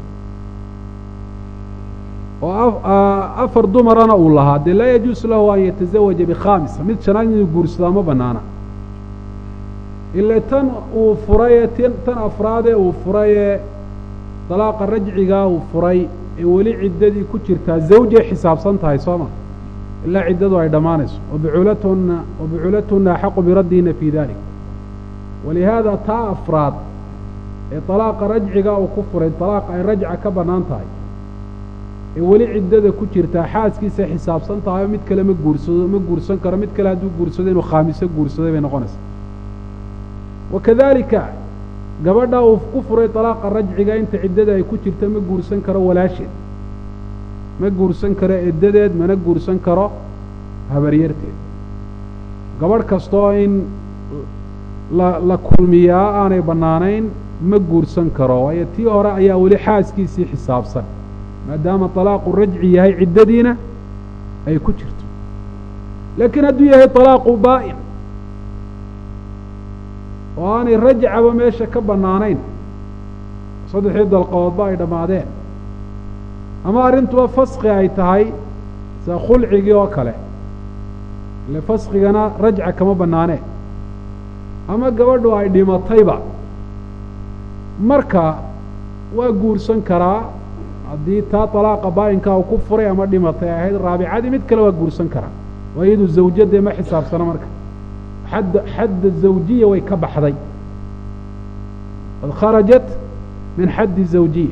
Speaker 1: oo afar dumarana uu lahaa dee laa yajuusu lahu an yatazawaja bikhamisa mid shanaad inuu guursadaa ma banaana ile tan uu furaye tan afraadee uu furayee dalaaqa rajcigaa uu furay ee weli ciddadii ku jirtaa zawjay xisaabsan tahay soo ma ilaa ciddadu ay dhammaanayso wabuculatuna wabuculatuna axaqu biraddiina fii dalik walihaada taa afraad ee dalaaqa rajcigaa uu ku furay dalaaqa ay rajca ka bannaan tahay ee weli ciddada ku jirtaa xaaskiisa xisaabsan tahay oo mid kale ma guursado ma guursan karo mid kale hadduu guursado inuu khaamiso guursaday bay noqonaysaa wakadalika gabadha uu ku furay dalaaqa rajciga inta ciddada ay ku jirta ma guursan karo walaasheed ma guursan karo eddadeed mana guursan karo habaryarteed gabadh kastaoo in la la kulmiyaa aanay bannaanayn ma guursan karo waayo tii hore ayaa weli xaaskiisii xisaabsan maadaama talaaqu rajci yahay ciddadiina ay ku jirto laakiin hadduu yahay talaaqu baa'in oo aanay rajcaba meesha ka bannaanayn saddexdii dalqadoodba ay dhammaadeen ama arrintuba faski ay tahay sida khulcigii oo kale ile faskigana rajca kama bannaaneen ama gabadhu ay dhimatayba marka waa guursan karaa haddii taa talaaqa baa'inkaa uu ku furay ama dhimatay ahayd raabicadii mid kale waa guursan karaa waa iyadu zawjadee ma xisaabsano marka xadd xadda zawjiya way ka baxday qad kharajat min xaddi zawjiya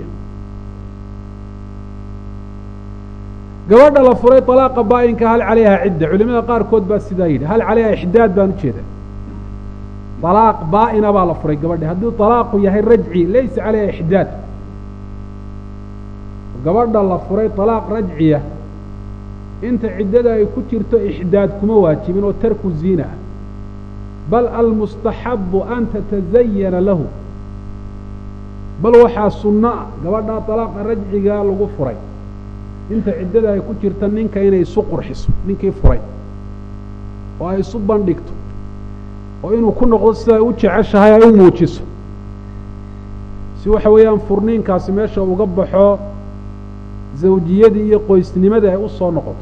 Speaker 1: gabadha la furay طalaaqa baa'inka hal calayha cidda culimada qaarkood baa sidaa yidhi hal calayha ixdaad baan ujeeda طalaaq baa'ina baa la furay gabadhi hadduu طalaaqu yahay rajci laysa calayha ixdaad gabadha la furay طalaaq rajciya inta ciddada ay ku jirto ixdaad kuma waajibin oo tarku ziina ah bal almustaxabu an tatazayana lahu bal waxaa sunno ah gabadhaa dalaaqa rajcigaa lagu furay inta ciddada ay ku jirta ninka inay isu qurxiso ninkii furay oo ay isu bandhigto oo inuu ku noqdo sida ay u jeceshahay ay u muujiso si waxa weeyaan furniinkaasi meesha uga baxo zawjiyadii iyo qoysnimadii ay u soo noqoto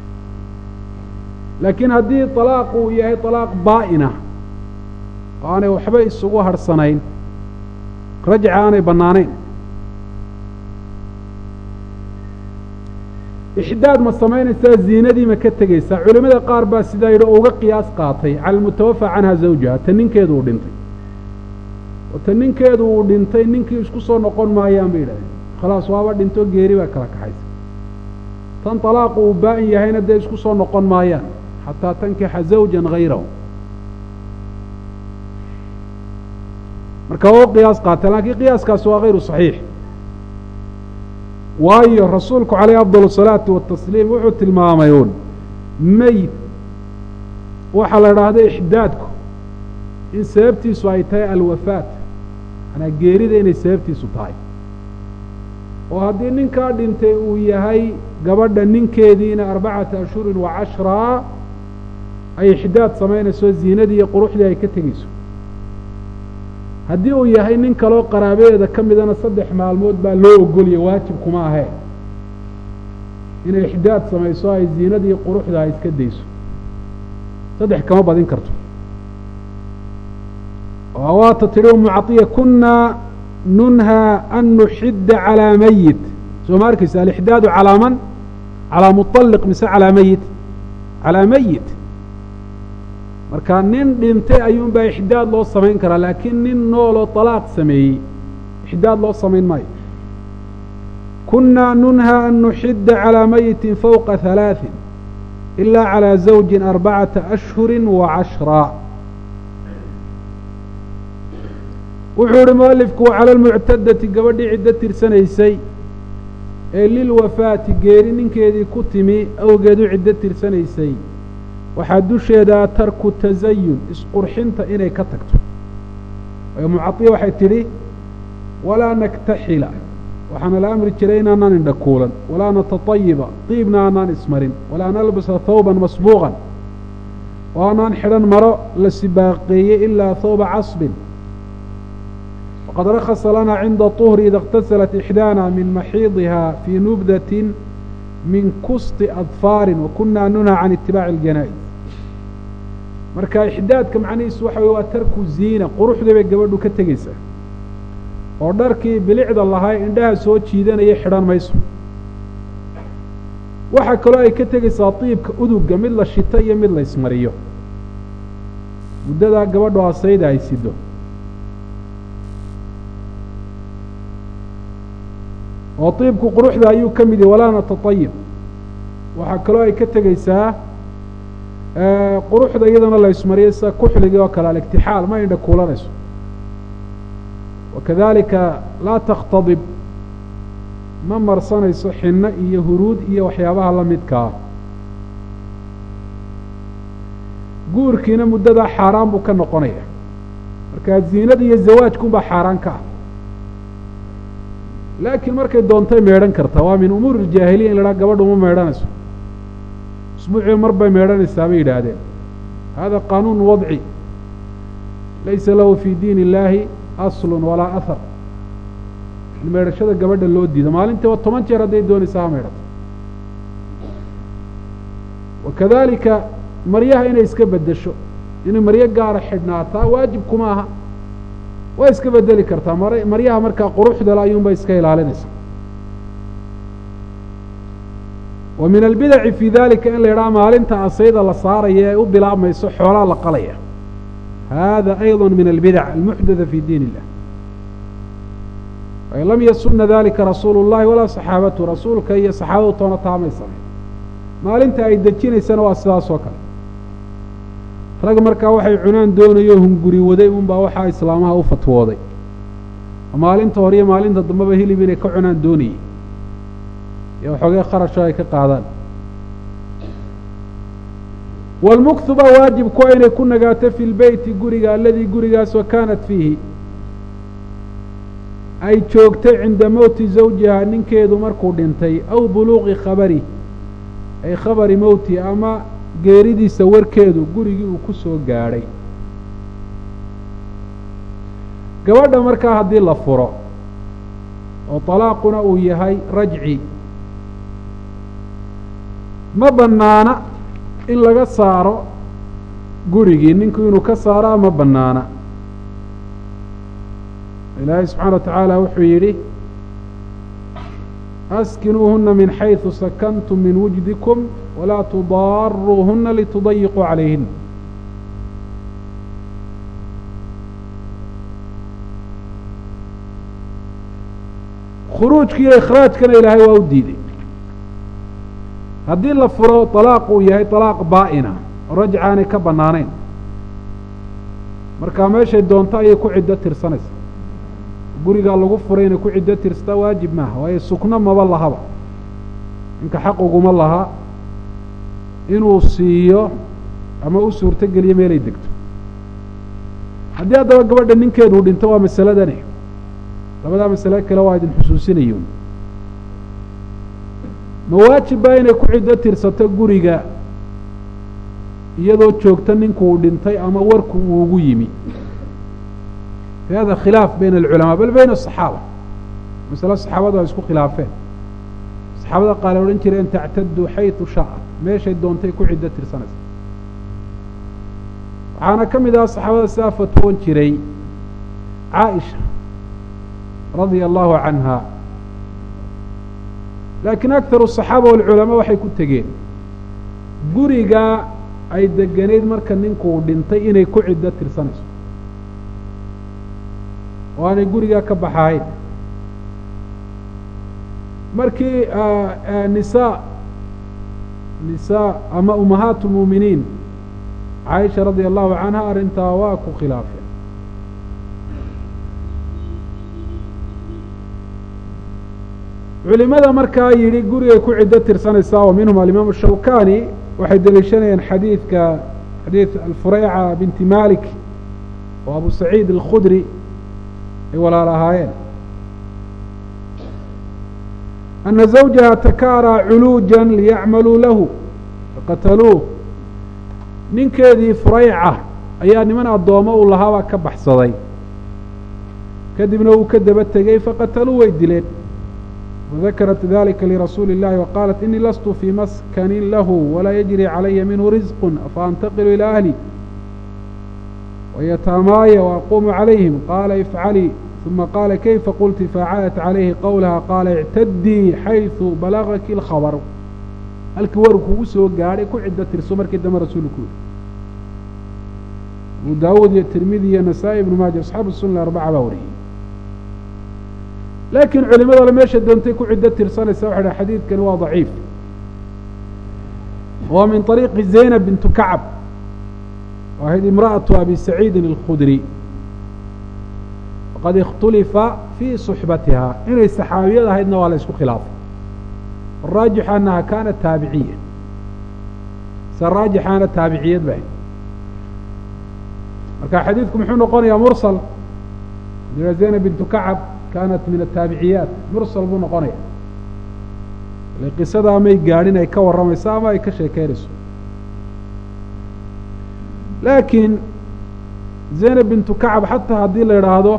Speaker 1: laakiin haddii طalaaq uu yahay طalaaq baa'ina oo aanay waxba isugu harhsanayn rajca aanay bannaanayn ixdaad ma samaynaysaa ziinadii ma ka tegaysaa culimada qaar baa sidaa yidhi oo uga qiyaas qaatay cala almutawafa canha zawjaha ta ninkeedu uu dhintay oo ta ninkeedu uu dhintay ninkii isku soo noqon maayaan bay yidhahdeen khalaas waaba dhinto geeri baa kala kaxaysa tan طalaaqu uu baa'in yahayna dee isku soo noqon maayaan xataa tankixa zawjan hayrahu marka waa u qiyaas qaata laakiin qiyaaskaasi waa hayru صaxiix waayo rasuulku calayh afضal الsalaatu watasliim wuxuu tilmaamay uun meyd waxaa la idhaahda ixdaadku in sababtiisu ay tahay alwafaat manaa geerida inay sababtiisu tahay oo haddii ninkaa dhintay uu yahay gabadha ninkeediina arbacata ashhurin wa cashraa ay ixdaad samaynayso ziinadii iyo quruxdii ay ka tegeyso haddii uu yahay nin kaloo qaraabadeeda ka midana saddex maalmood baa loo ogoliyay waajib kuma ahee inay ixdaad samayso ay ziinadii quruxda ay iska dayso saddex kama badin karto oo waata tidhi umu caiya kunaa nunhaa an nuxidda calaa mayit soo ma arkaysa alixdaadu calaa man calaa muطaliq mise calaa meyit calaa meyit marka nin dhintay ayuun baa ixdaad loo samayn karaa laakiin nin nooloo طalaaq sameeyey ixdaad loo samayn maayo kunaa nunhaa an nuxidda calىa mayiti fowqa halaaثin ilaa calىa zawji arbacata ashhuri wa cashraa wuxuu ihi mualifku cala lmuctadati gabadhii ciddo tirsanaysay ee lilwafaati geeri ninkeedii ku timi awgeedu ciddo tirsanaysay waxaa dusheedaa tarku tasayun isqurxinta inay ka tagto waayo mucaiya waxay tidhi walaa naktaxila waxaana la amri jiray inaanaan indhakuulan walaa natatayiba diibna aanaan ismarin walaa nalbasa thawban masbuuqan oo aanaan xidhan maro la sibaaqeeyey ilaa thawba casbin waqad rakasa lana cinda طuhri ida اktasalat ixdaana min maxiidiha fii nubdatin min kusti adfaarin wakunaa nunha can itibaaci اljanaa'iz marka ixdaadka macnihiisu waxa wey waa tarku ziina quruxdii bay gabadhu ka tegeysaa oo dharkii bilicda lahaa indhaha soo jiidanaya xidhan mayso waxaa kaloo ay ka tegeysaa diibka uduga mid la shito iyo mid la ismariyo muddadaa gabadhu asayda ay sido oo diibku quruxda ayuu ka mid yahy walaa natatayib waxaa kaloo ay ka tegeysaa quruxda iyadana la ismariyo sida kuxligii oo kale aligtixaal ma indha kuulanayso wakadalika laa takhtadib ma marsanayso xinno iyo huruud iyo waxyaabaha la midkaa guurkiina muddadaa xaaraan buu ka noqonaya marka ziinada iyo zawaajkunbaa xaaraan ka ah laakiin markay doontay meedhan kartaa waa min umuuri iljaahiliya in la haha gabadhu ma meedhanayso usbuucii mar bay meedhanaysaa bay yidhaahdeen hada qaanuun wadci laysa lahu fii diin illaahi aslun walaa ahar in meedhashada gabadha loo diido maalintiiba toban jeer hadday doonaysaa ha meedhato wakadalika maryaha inay iska beddesho inay maryo gaara xidhnaataa waajib kuma aha way iska bedeli kartaa mar maryaha markaa quruxdale ayuunbay iska ilaalinaysa wa min albidaci fii dalika in la yidhaha maalinta asayda la saaraya ee u bilaabmayso xoolaa la qalaya hada ayضa min albidac almuxdatha fi diin illah ay lam yasuna dalika rasuulu اllahi walaa saxaabatu rasuulka iyo saxaabadu toona taamay samayn maalinta ay dejinaysana waa sidaas oo kale rag markaa waxay cunaan doonayo hunguri waday unbaa waxaa islaamaha u fatwooday maalinta hore iyo maalinta dambeba hilib inay ka cunaan doonayey iyo waxoogee kharasho ay ka qaadaan wاlmuktu baa waajib kuwa inay ku nagaato fi lbeyti guriga aladii gurigaasoo kaanat fiihi ay joogtay cinda mowti zawjiha ninkeedu markuu dhintay aw buluuqi khabari ay khabari mowti ama geeridiisa warkeedu gurigii uu ku soo gaadhay gabadha markaa haddii la furo oo طalaaquna uu yahay rajci ma banaana in laga saaro gurigii ninku inuu ka saaraa ma banaana ilaahay subxaana wa tacaala wuxuu yidhi askinuuhuna min xayثu sakantum min wujdikum walaa tudaaruuhuna litudayiquu calayhin khuruujka iyo ikhraajkana ilaahay waa u diiday haddii la furo طalaaq uu yahay طalaaq baa'ina oo rajca aanay ka banaanayn markaa meeshay doonto ayay ku ciddo tirsanaysa gurigaa lagu furay inay ku ciddo tirstaa waajib maaha waayo sukno maba lahaba ninka xaq uguma laha inuu siiyo ama u suurto geliyo meelay degto haddii haddaba gabadha ninkeeduu dhinto waa masaladani labadaa masale kale waa idin xusuusinayun ma waajib baa inay ku ciddo tirsato guriga iyadoo joogta ninkuu dhintay ama warku uu ugu yimi fi hada khilaaf bayna alculamaa bal bayna asaxaaba masale saxaabadu ay isku khilaafeen saxaabada qaale odhan jireen tactadu xaytu shaءat meeshay doontay ku ciddo tirsanaysa waxaana ka mid aha saxaabada sidaa fatwoon jiray caaisha radia allahu canha laakiin akharu الصaxaaba walculamaa waxay ku tegeen gurigaa ay degenayd marka ninkuu dhintay inay ku ciddo tirsanayso oo aanay gurigaa ka baxahayn markii nisaa nisaa ama umahaat اlmuuminiin caaisha radia allahu canha arrintaa waa ku khilaafeen culimada markaa yidhi gurigay ku ciddo tirsanaysaa wa minhum alimaamu shawkani waxay deliishanayeen xadiidka xadiid alfureyca binti malik oo abu saciid alkhudri ay walaal ahaayeen ana zawjaha takaaraa culuuja liyacmaluu lahu faqataluuh ninkeedii fureyca ayaa niman addoommo uu lahaabaa ka baxsaday kadibna uu ka daba tegey faqataluu way dileen وذkرت ذلika لرasuuل اللhi وqالت إنii laست في maskن lah وlaa يجري عalaya minه رزق afaأnتقل إلى أهلي وyتاmaaya وأquم عalayهiم qاla افعلي ثuma qاla kيfa qلti فacاadت عalayhi qwلha qاla اعtadيi xayثu balغki الkhabر halkii war kugu soo gaadhay ku cido tirso markii dambe rasuulku yiri abu dawud iyo tirmidi iyo نasائي بن maaja أصxaabu الsuنة aربca baa wariyey laakiin culimadole meesha doontay ku ciddo tirsanaysa waxay dhaha xadiidkani waa daciif waa min طariiqi zaynab bintu kacab oo ahayd imra'atu abi saciidin اlkhudri waqad ikhtulifa fii صuxbatiha inay saxaabiyad ahaydna waa la isku khilaafay araajix anaha kaanat taabiciya se raajixaana taabiciyad ba marka xadiidku muxuu noqonayaa mursal zaynab bintu kacab kaanat min ataabiciyaat mursal buu noqonaya ile qisadaa may gaadhin ay ka warramayso ama ay ka sheekeynayso laakiin zaynab bintu kacab xataa haddii la idhaahdo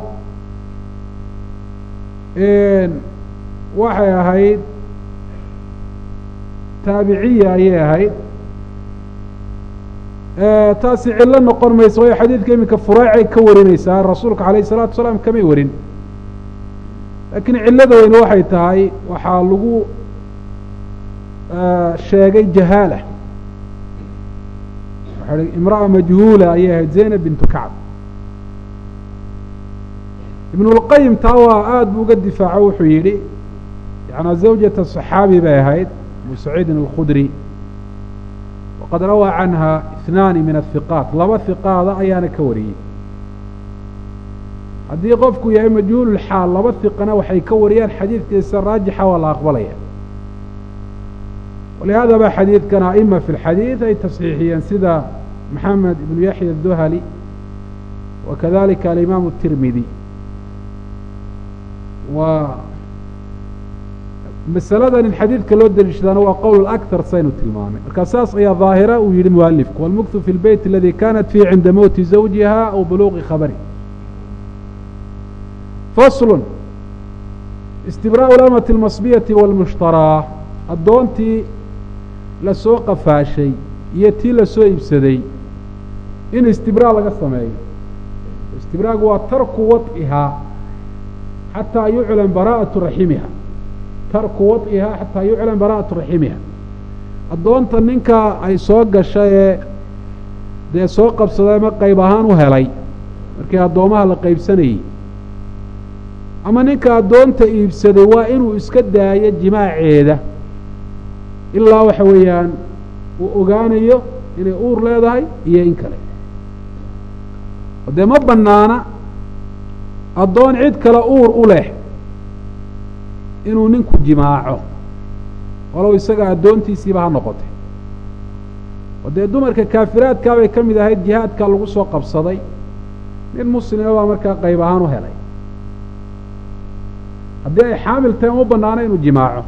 Speaker 1: waxay ahayd taabiciya ayay ahayd taasi cillo noqon mayso waayo xadiidka iminka fureecay ka warinaysaa rasuulka alayh الsalatu asalaam kamay warin laakiin cillada weyne waxay tahay waxaa lagu sheegay jahaala waxa hi imra'a majhuula ayay ahayd zaynab bintu kacb ibn اlqayim taa waa aada bu uga difaaco wuxuu yidhi yanaa zawjata صaxaabi bay ahayd abu saciidin اlkhudri waqad rawaa canha اثnaani min ahiqaat laba hiqaada ayaana ka wariyey haddii qofku yahay majhuululxaal laba hiqana waxay ka wariyaan xadiidkiisa raajixa waa la aqbalaya walihaada ba xadiidkan aima fi lxadiid ay tasxiixiyeen sida maxamed ibnu yaxya aduhali wa kadalika alimaamu tirmidi waa masaladan in xadiidka loo deliishadaana waa qowl akar saynu tilmaamay marka saas ayaa daahira uu yihi mualifku walmuktu fi lbeyt aladi kanat fiih cinda mowti zawjiha aw buluuqi khabari faslu istibraau lamati اlmasbiyati wاlmushtaraa addoontii lasoo qafaashay iyo tii lasoo iibsaday in istibraa laga sameeyo istibraagu waa tarku waط'ihaa xataa yuclan bara'atu raximiha tarku waط'ihaa xataa yuclan bara'atu raximiha addoonta ninka ay soo gasha ee dee soo qabsaday ama qayb ahaan u helay markii addoomaha la qaybsanayey ama ninka addoonta iibsaday waa inuu iska daayo jimaaceeda ilaa waxa weeyaan uu ogaanayo inay uur leedahay iyo in kale dee ma banaana addoon cid kale uur u leh inuu ninku jimaaco walow isaga addoontiisiiba ha noqotay oo dee dumarka kaafiraadkaa bay ka mid ahayd jihaadkaa lagu soo qabsaday nin muslima baa markaa qayb ahaan u helay haddii ay xaamil tahay uma banaano inuu jimaaco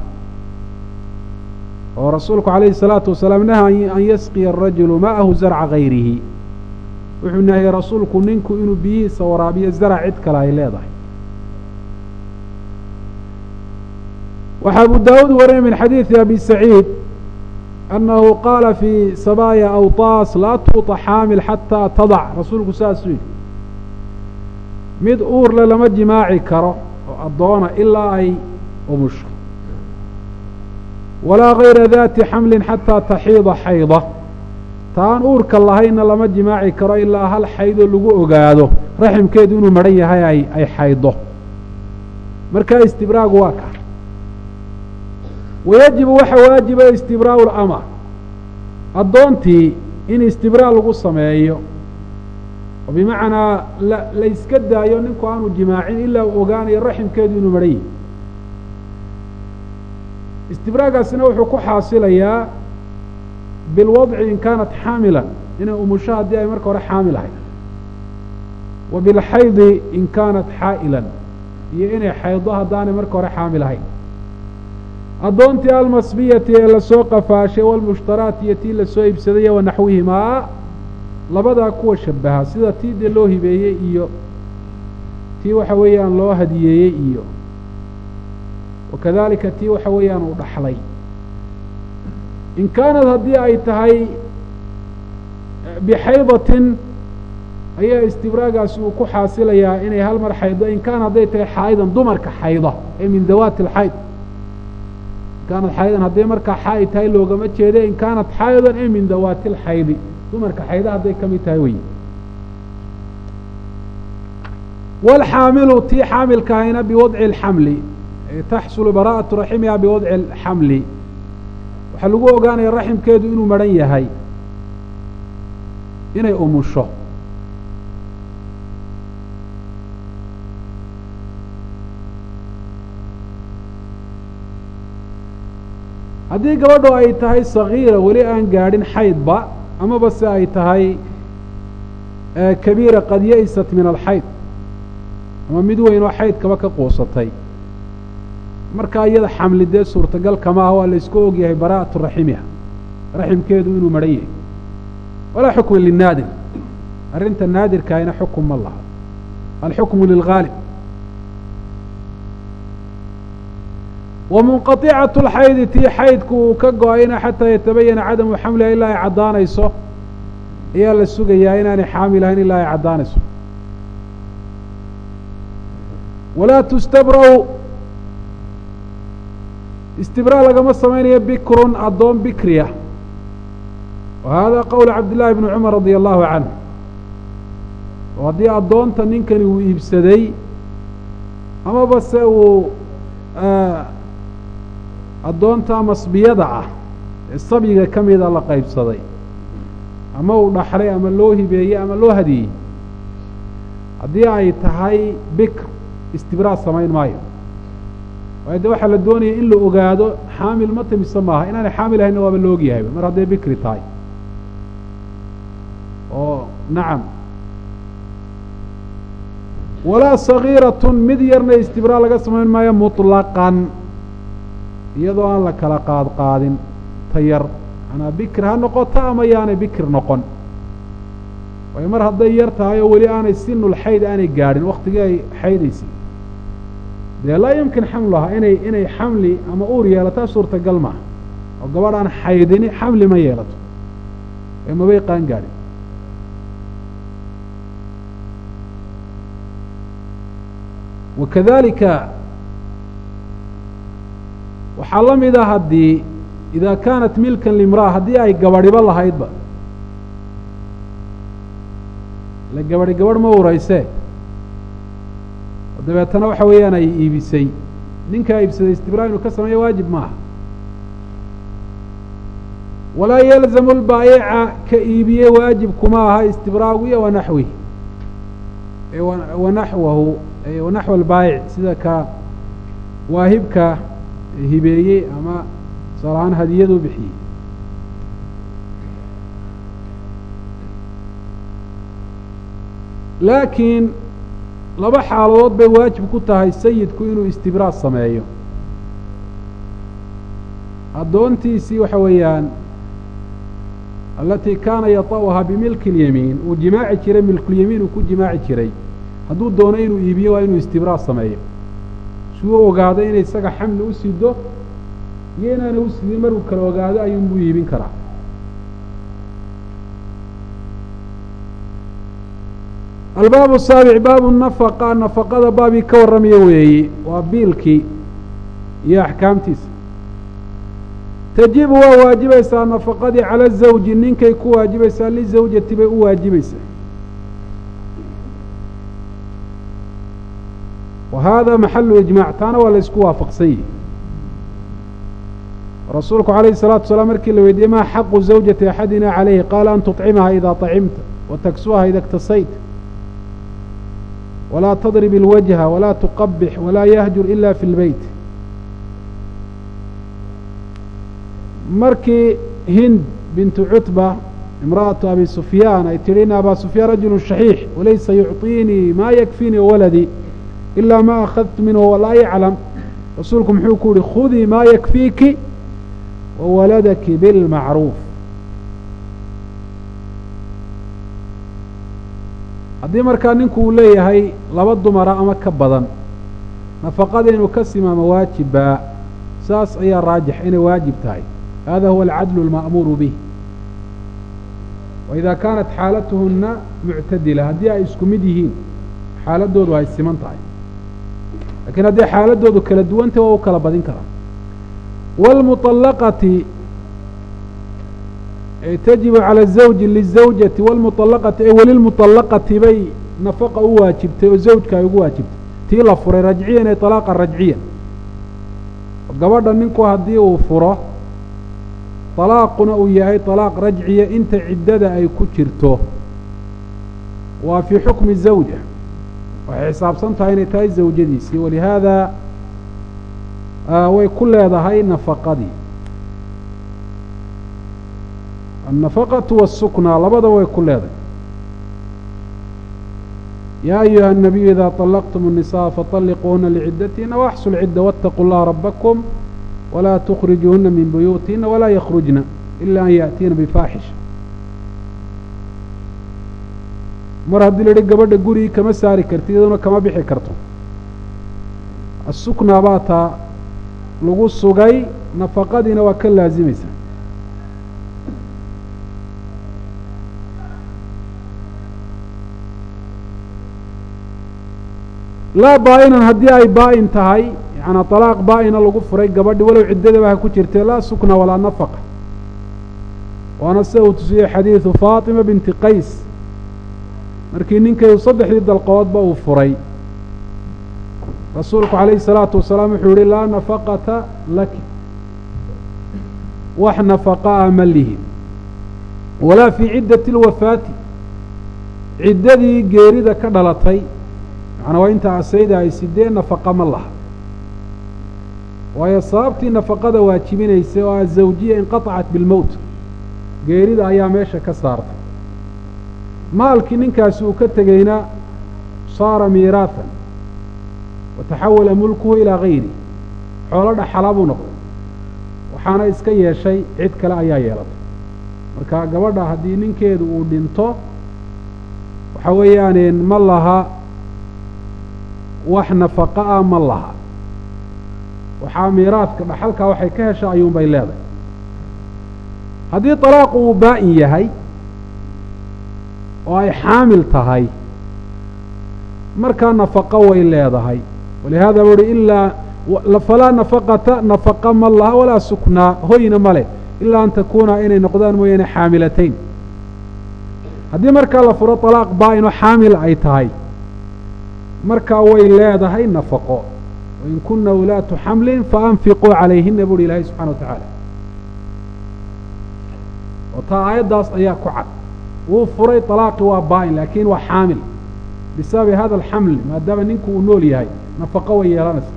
Speaker 1: oo rasuulku calayhi الsalaatu wasalaam naha an yasqiya arajulu ma'ahu zarca gayrihi wuxuu nahiyey rasuulku ninku inuu biyihiisa waraabiyo zarac cid kale ay leedahay waxaa abu daawuud warinay min xadiidi abi saciid annahu qaala fii sabaaya awtaas laa tuuطa xaamil xataa tadac rasuulku saasuu yidhi mid uurle lama jimaaci karo oo addoona ilaa ay umusho walaa gayra daati xamlin xataa taxiida xayda taan uurka lahaynna lama jimaaci karo ilaa hal xaydoo lagu ogaado raximkeedu inuu maran yahay ay ay xaydo markaa istibraagu waa ka wayajibu waxa waajiba istibraau lama addoontii in istibraa lagu sameeyo oo bimacnaa la la yska daayo ninku aanu jimaacin ilaa uu ogaanayo raximkeedu inuu maran yahay istibraagaasina wuxuu ku xaasilayaa bilwadci in kaanat xaamilan inay umusho haddii ay marka hore xaamil ahayd wa bilxaydi in kaanat xaa'ilan iyo inay xaydo haddaanay marka hore xaamil ahayn addoontii almasbiyati ee lasoo qafaashay walmushtaraat iyo tii lasoo iibsaday wa naxwihimaa labadaa kuwa shabaha sida tii dee loo hibeeyey iyo tii waxa weeyaan loo hadiyeeyey iyo wakadalika tii waxa weeyaan uu dhaxlay in kaanad haddii ay tahay bixaydatin ayaa istibraagaasi uu ku xaasilayaa inay hal mar xaydo in kaana hadday tahay xaa'idan dumarka xayda ee min dawaati alxayd in kaanad xaa'idan hadday markaa xaa'id tahay loogama jeede in kaanat xaa'idan ee min dawaati alxaydi dumarka xayda hadday ka mid tahay wey walxaamilu tii xaamilkahayna biwadci alxamli taxsulu bara'atu raximiha biwadci alxamli waxaa lagu ogaanaya raximkeedu inuu maran yahay inay umusho haddii gabadho ay tahay sagiira weli aan gaadhin xaydba amaba se ay tahay kabiira qad ya-isat min alxayd ama mid weyn oo xaydkaba ka quusatay markaa iyada xamli dee suurtagal kama ah waa la isku ogyahay bara'atu raximiha raximkeedu inuu maran yahay walaa xukma linaadir arrinta naadirkaayna xukum ma laha alxukmu lilgaalib wamunqaطicatu lxaydi tii xaydku uu ka go-ayna xataa yatabayana cadamu xamliha ilaa ay caddaanayso ayaa la sugayaa inaanay xaamil ahayn ilaa ay caddaanayso walaa tustabrau istibraa lagama samaynayo bikrun addoon bikriya wa hada qowl cabdillaahi bni cumar radia allahu canhu oo haddii addoonta ninkani uu iibsaday amaba se uu addoonta masbiyada ah ee sabyiga ka mida la qaybsaday ama uu dhaxlay ama loo hibeeyey ama loo hadiyey haddii ay tahay bikr istibraa samayn maayo waayo de waxaa la doonaya in la ogaado xaamil ma timise maaha inaanay xaamil ahaynna waaba la ogyahayba mar hadday bikri tahay oo nacam walaa sagiiratun mid yarna istibraa laga samayn maayo muطlaqan iyadoo aan la kala qaad qaadin ta yar manaa bikir ha noqoto ama yaanay bikir noqon waayo mar hadday yar tahay oo weli aanay sinul xayd aanay gaadhin waktigii ay xaydaysay dee laa yumkin xamluhaa inay inay xamli ama uur yeelataa suurtagal maaha oo gabadh aan xaydini xamli ma yeelato ee mabay qaan gaadhin wakadalika waxaa la mid a haddii idaa kaanat milkan limra'a haddii ay gabadhiba lahaydba ile gabadhi gabadh ma urayse dabeetana waxa weeyaan ay iibisay ninkaa iibsaday istibraa inuu ka sameeyo waajib maaha walaa yalzamu lbaayica ka iibiye waajib kuma aha istibraagu iyo wanaxwih wanaxwahu wanaxw albaayic sida ka waahibka hibeeyey ama tusaal ahaan hadiyadu bixiyey laakiin laba xaaladood bay waajib ku tahay sayidku inuu istibraa sameeyo addoontiisii waxa weeyaan alatii kaana yata'uhaa bimilki اlyamiin uu jimaaci jiray milkulyamiin uu ku jimaaci jiray hadduu doono inuu iibiyo waa inuu istibraa sameeyo si uu ogaado inay isaga xamli u sido iyo inaana u sidin markuu kala ogaado ayuunbuu iibin karaa albaabu saabic baabu nafaqa nafaqada baabii ka warramaya weeye waa biilkii iyo axkaamtiisa tajibu waa waajibaysaa nafaqadii cala zawji ninkay ku waajibaysaa lizawjati bay u waajibaysaa wa hada maxalu ijmaac taana waa la isku waafaqsan yihi rasuulku calayhi الsalaatu wasalaam markii la weydiiyey maa xaqu zawjati axadina calayhi qaala an tuطcimaha idaa طacimta wa taksuha ida اktasayta walaa tadrib اlwajha walaa tuqabix walaa yahjur ila fi اlbeyt markii hind bintu cutba imra'atu abi sufyaan ay tidhi ina abaa sufyaan rajulu shaxiix walaysa yucطiinii maa yakfiinii waladii ilaa ma akhadtu minhu walaa yaclam rasuulku muxuu ku yihi khudii maa yakfiiki wawaladaki bilmacruuf haddii markaa ninku uu leeyahay laba dumara ama ka badan nafaqada inuu ka simaamo waajibbaa saas ayaa raajix inay waajib tahay hada huwa alcadlu alma'muuru bih wa idaa kaanat xaalatuhuna muctadila haddii ay isku mid yihiin xaaladoodu ay siman tahay lakiin haddii xaaladoodu kala duwantah waa u kala badin karaa wاlmuطalaqati tajibu calى الزawji lizawjati wاlmuطalaqati ay welilmuطalaqati bay nafaqa u waajibtay oo zawjka ay ugu waajibtay tii la furay rajciyan ee طalaaqa rajciyan gabadha ninku haddii uu furo طalaaquna uu yahay طalaaq rajciya inta ciddada ay ku jirto waa fii xukmi zawja waxay xisaabsan tahay inay tahay zawjadiisii walihaada way ku leedahay nafaqadii annafaqatu waasukna labada way ku leedahay yaa ayuha الnabiyu ida طalaqtum الnisaءa faطalliquuhuna liciddatiina waaxsu lcidda waاtaquu اllaha rabakum walaa tukrijuuhuna min buyuutihina walaa yakhrujna ila an yaأtiina bifaaxisha mar haddii la idhi gabadha gurigii kama saari karti iyaduna kama bixi karto asukna baa taa lagu sugay nafaqadiina waa ka laazimaysa laa baa-inan haddii ay baa-in tahay yacanaa طalaaq baa-ina lagu furay gabadhi walow ciddadaba ha ku jirtee laa sukna walaa nafaqa waana sida uu tusiyey xadiidu faatima binti qays markii ninkaydu saddexdii dalqoodba uu furay rasuulku calayhi الsalaatu wasalaam wuxuu yihi laa nafaqata laki wax nafaqaa ma lihin walaa fii ciddati اlwafaati ciddadii geerida ka dhalatay macnaa waa inta asayda ay sidee nafaqa ma laha waayo sababtii nafaqada waajibinaysay oo azawjiya inqaطacat bilmowt geerida ayaa meesha ka saartay maalkii ninkaasi uu ka tegeyna saara miiraahan wataxawala mulkuhu ilaa gayri xoolo dhaxalaa buu noqday waxaana iska yeeshay cid kale ayaa yeelatay marka gabadha haddii ninkeedu uu dhinto waxa weeyaan ma laha wax nafaqa ah ma laha waxaa miiraadka dhaxalkaa waxay ka hesha ayuunbay leedahay haddii talaaqu uu baa-in yahay oo ay xaamil tahay markaa nafaqo way leedahay walihaada buuhi ilaa falaa nafaqata nafaqa ma laha walaa suknaa hoyna ma leh ilaa an takuuna inay noqdaan mooyaane xaamilatayn haddii markaa la furo talaaq baa-in oo xaamil ay tahay markaa way leedahay nafaqo wain kuna ulaatu xamlin faanfiquu calayhina buuhi ilaahay subxana wa tacaala oo taa aayaddaas ayaa ku cad wuu furay talaaqi waa baa-in laakiin waa xaamil bisababi hada alxamli maadaama ninku uu nool yahay nafaqo way yeelanaysa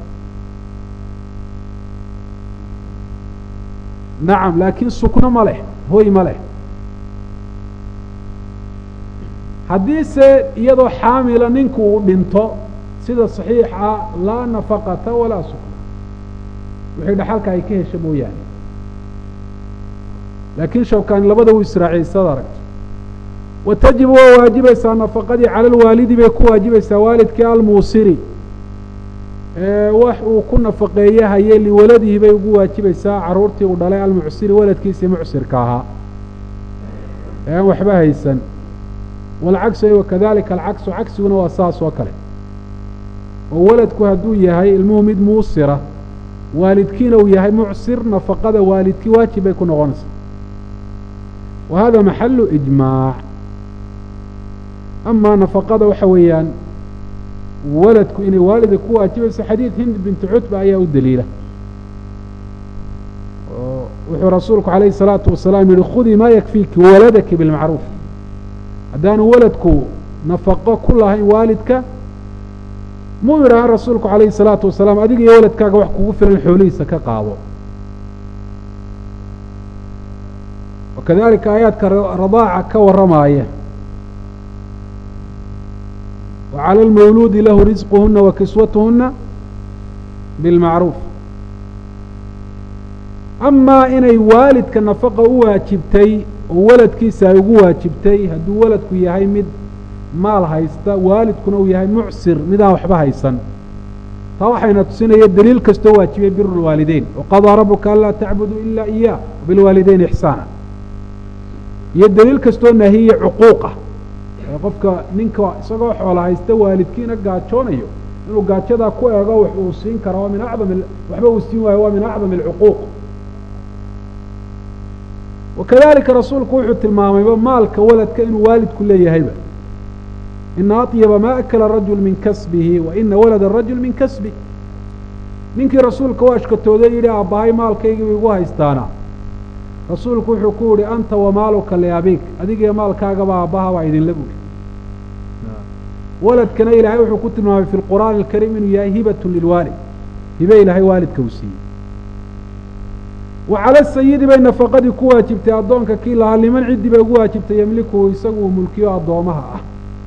Speaker 1: nacam laakiin sukno ma leh hoy ma leh haddiise iyadoo xaamila ninku uu dhinto sida saxiixa laa nafaqata walaa sukna wixii dhaxalka ay ka hesha mooyaane laakiin shawkaani labada uu israaciysada aragto wa tajibu waa waajibaysaa nafaqadii cala alwaalidi bay ku waajibaysaa waalidkii almuusiri wax uu ku nafaqeeye haye liwaladihi bay ugu waajibaysaa carruurtii uu dhalay almucsiri waladkiisii mucsirka ahaa ee aan waxba haysan walcagsu wakadalika alcagsu cagsiguna waa saas oo kale oo waladku hadduu yahay ilmuhu mid muusira waalidkiina uu yahay mucsir nafaqada waalidkii waajib bay ku noqonaysaa wa hada maxalu ijmaac amaa nafaqada waxa weeyaan waladku inay waalida ku waajibayso xadiid hind bintu cutba ayaa u daliila wuxuu rasuulku calayhi الsalaatu wasalaam yihi khudii maa yakfiiki waladaki bilmacruuf haddaanu waladku nafaqo ku lahayn waalidka muu yidhaahan rasuulku calayhi الsalaatu wasalaam adiga iyo waladkaaga wax kugu filan xoolihiisa ka qaado wakadalika aayaadka radaaca ka waramaaya wacalى اlmawluudi lahu risquhuna wa kiswatuhuna bilmacruuf amaa inay waalidka nafaqa u waajibtay oo waladkiisa ay ugu waajibtay hadduu waladku yahay mid maal haysta waalidkuna uu yahay mucsir midaan waxba haysan taa waxayna tusinaya daliil kastoo waajibiyay biru lwaalideyn waqadaa rabuka anlaa tacbuduu ila iyah bilwaalideyn ixsaana iyo daliil kastoo nahiye cuquuqa qofka ninka isagoo xoola haysta waalidkiina gaajoonayo inuu gaajadaa ku eego wax uu siin kara waa min acdam waxba uu siin waayo waa min acdam alcuquuq wakadalika rasuulku wuxuu tilmaamayba maalka waladka inuu waalidku leeyahayba ina aطyaba ma akala rajul min kasbihi wa ina walada rajul min kasbi ninkii rasuulka u ashkatooday yidhi aabbahay maalkaygii igu haystaana rasuulku wuxuu ku yihi anta wamaaluka liabik adigiyo maalkaagaba aabbaha baa idinla buuri waladkana ilaahay wuxuu ku tilmaamay fi lqur'aani alkariim inuu yahay hibatun lilwaalid hibe ilaahay waalidka uu siiyey wa cala sayidi bay nafaqadii ku waajibtay addoonka kii lahaa liman ciddii bay ugu waajibtay yemlikuhu isagu uu mulkiyo addoomaha ah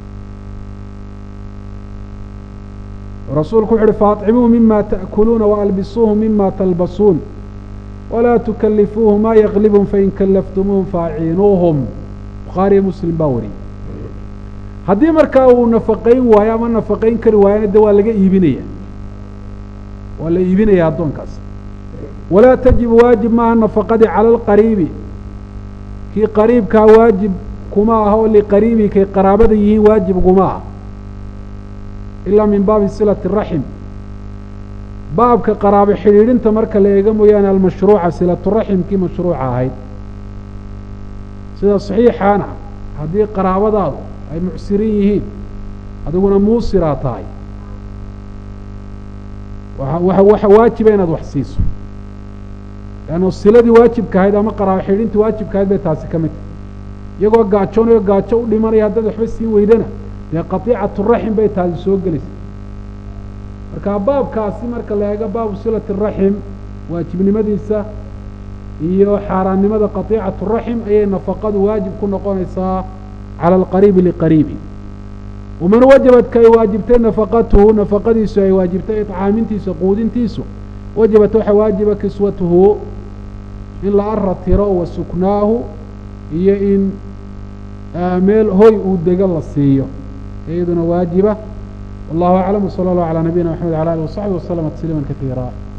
Speaker 1: rasuulku wuxu uhi faacimuu mima ta'kuluuna waalbisuuhu mima talbasuun walaa tukalifuuhu maa yaklibhum fain kallaftumuuhum faaciinuuhum bukhaariyo muslim baa wariyey haddii markaa uu nafaqayn waayo ama nafaqayn kari waayana de waa laga iibinaya waa la iibinaya addoonkaas walaa tajibu waajib maaha nafaqadii cala alqariibi kii qariibkaa waajib kuma aha oo liqariibi kay qaraabada yihiin waajib kuma ah ilaa min baabi silati raxim baabka qaraabo xidhiidhinta marka la eega mooyaane almashruuca silaturaximkii mashruuca ahayd sida saxiixaana haddii qaraabadaadu ay mucsirin yihiin adiguna muusiraa tahay waxa waajiba inaad wax siiso leanno siladii waajibka ahayd ama qaraabo xidhiidhintii waajibka ahayd bay taasi ka mid tahay iyagoo gaajoonayo gaajo u dhimanaya haddaad waxba siin weydana dee qatiicaturaxim bay taasi soo gelaysa marka baabkaasi marka la eego baabu silati raxim waajibnimadiisa iyo xaaraannimada qatiicatu raxim ayay nafaqadu waajib ku noqonaysaa cala alqariibi liqariibi waman wajabat ka ay waajibtay nafaqatuhu nafaqadiisu ay waajibtay icaamintiisa quudintiisu wajabat waxa waajiba kiswatuhu in la ara tiro wa suknaahu iyo in meel hoy uu dego la siiyo iyaduna waajiba wallahu aclam wsala allahu calaa nabiyina maxamed wala alih wasaxbi waslama tasliima kaiira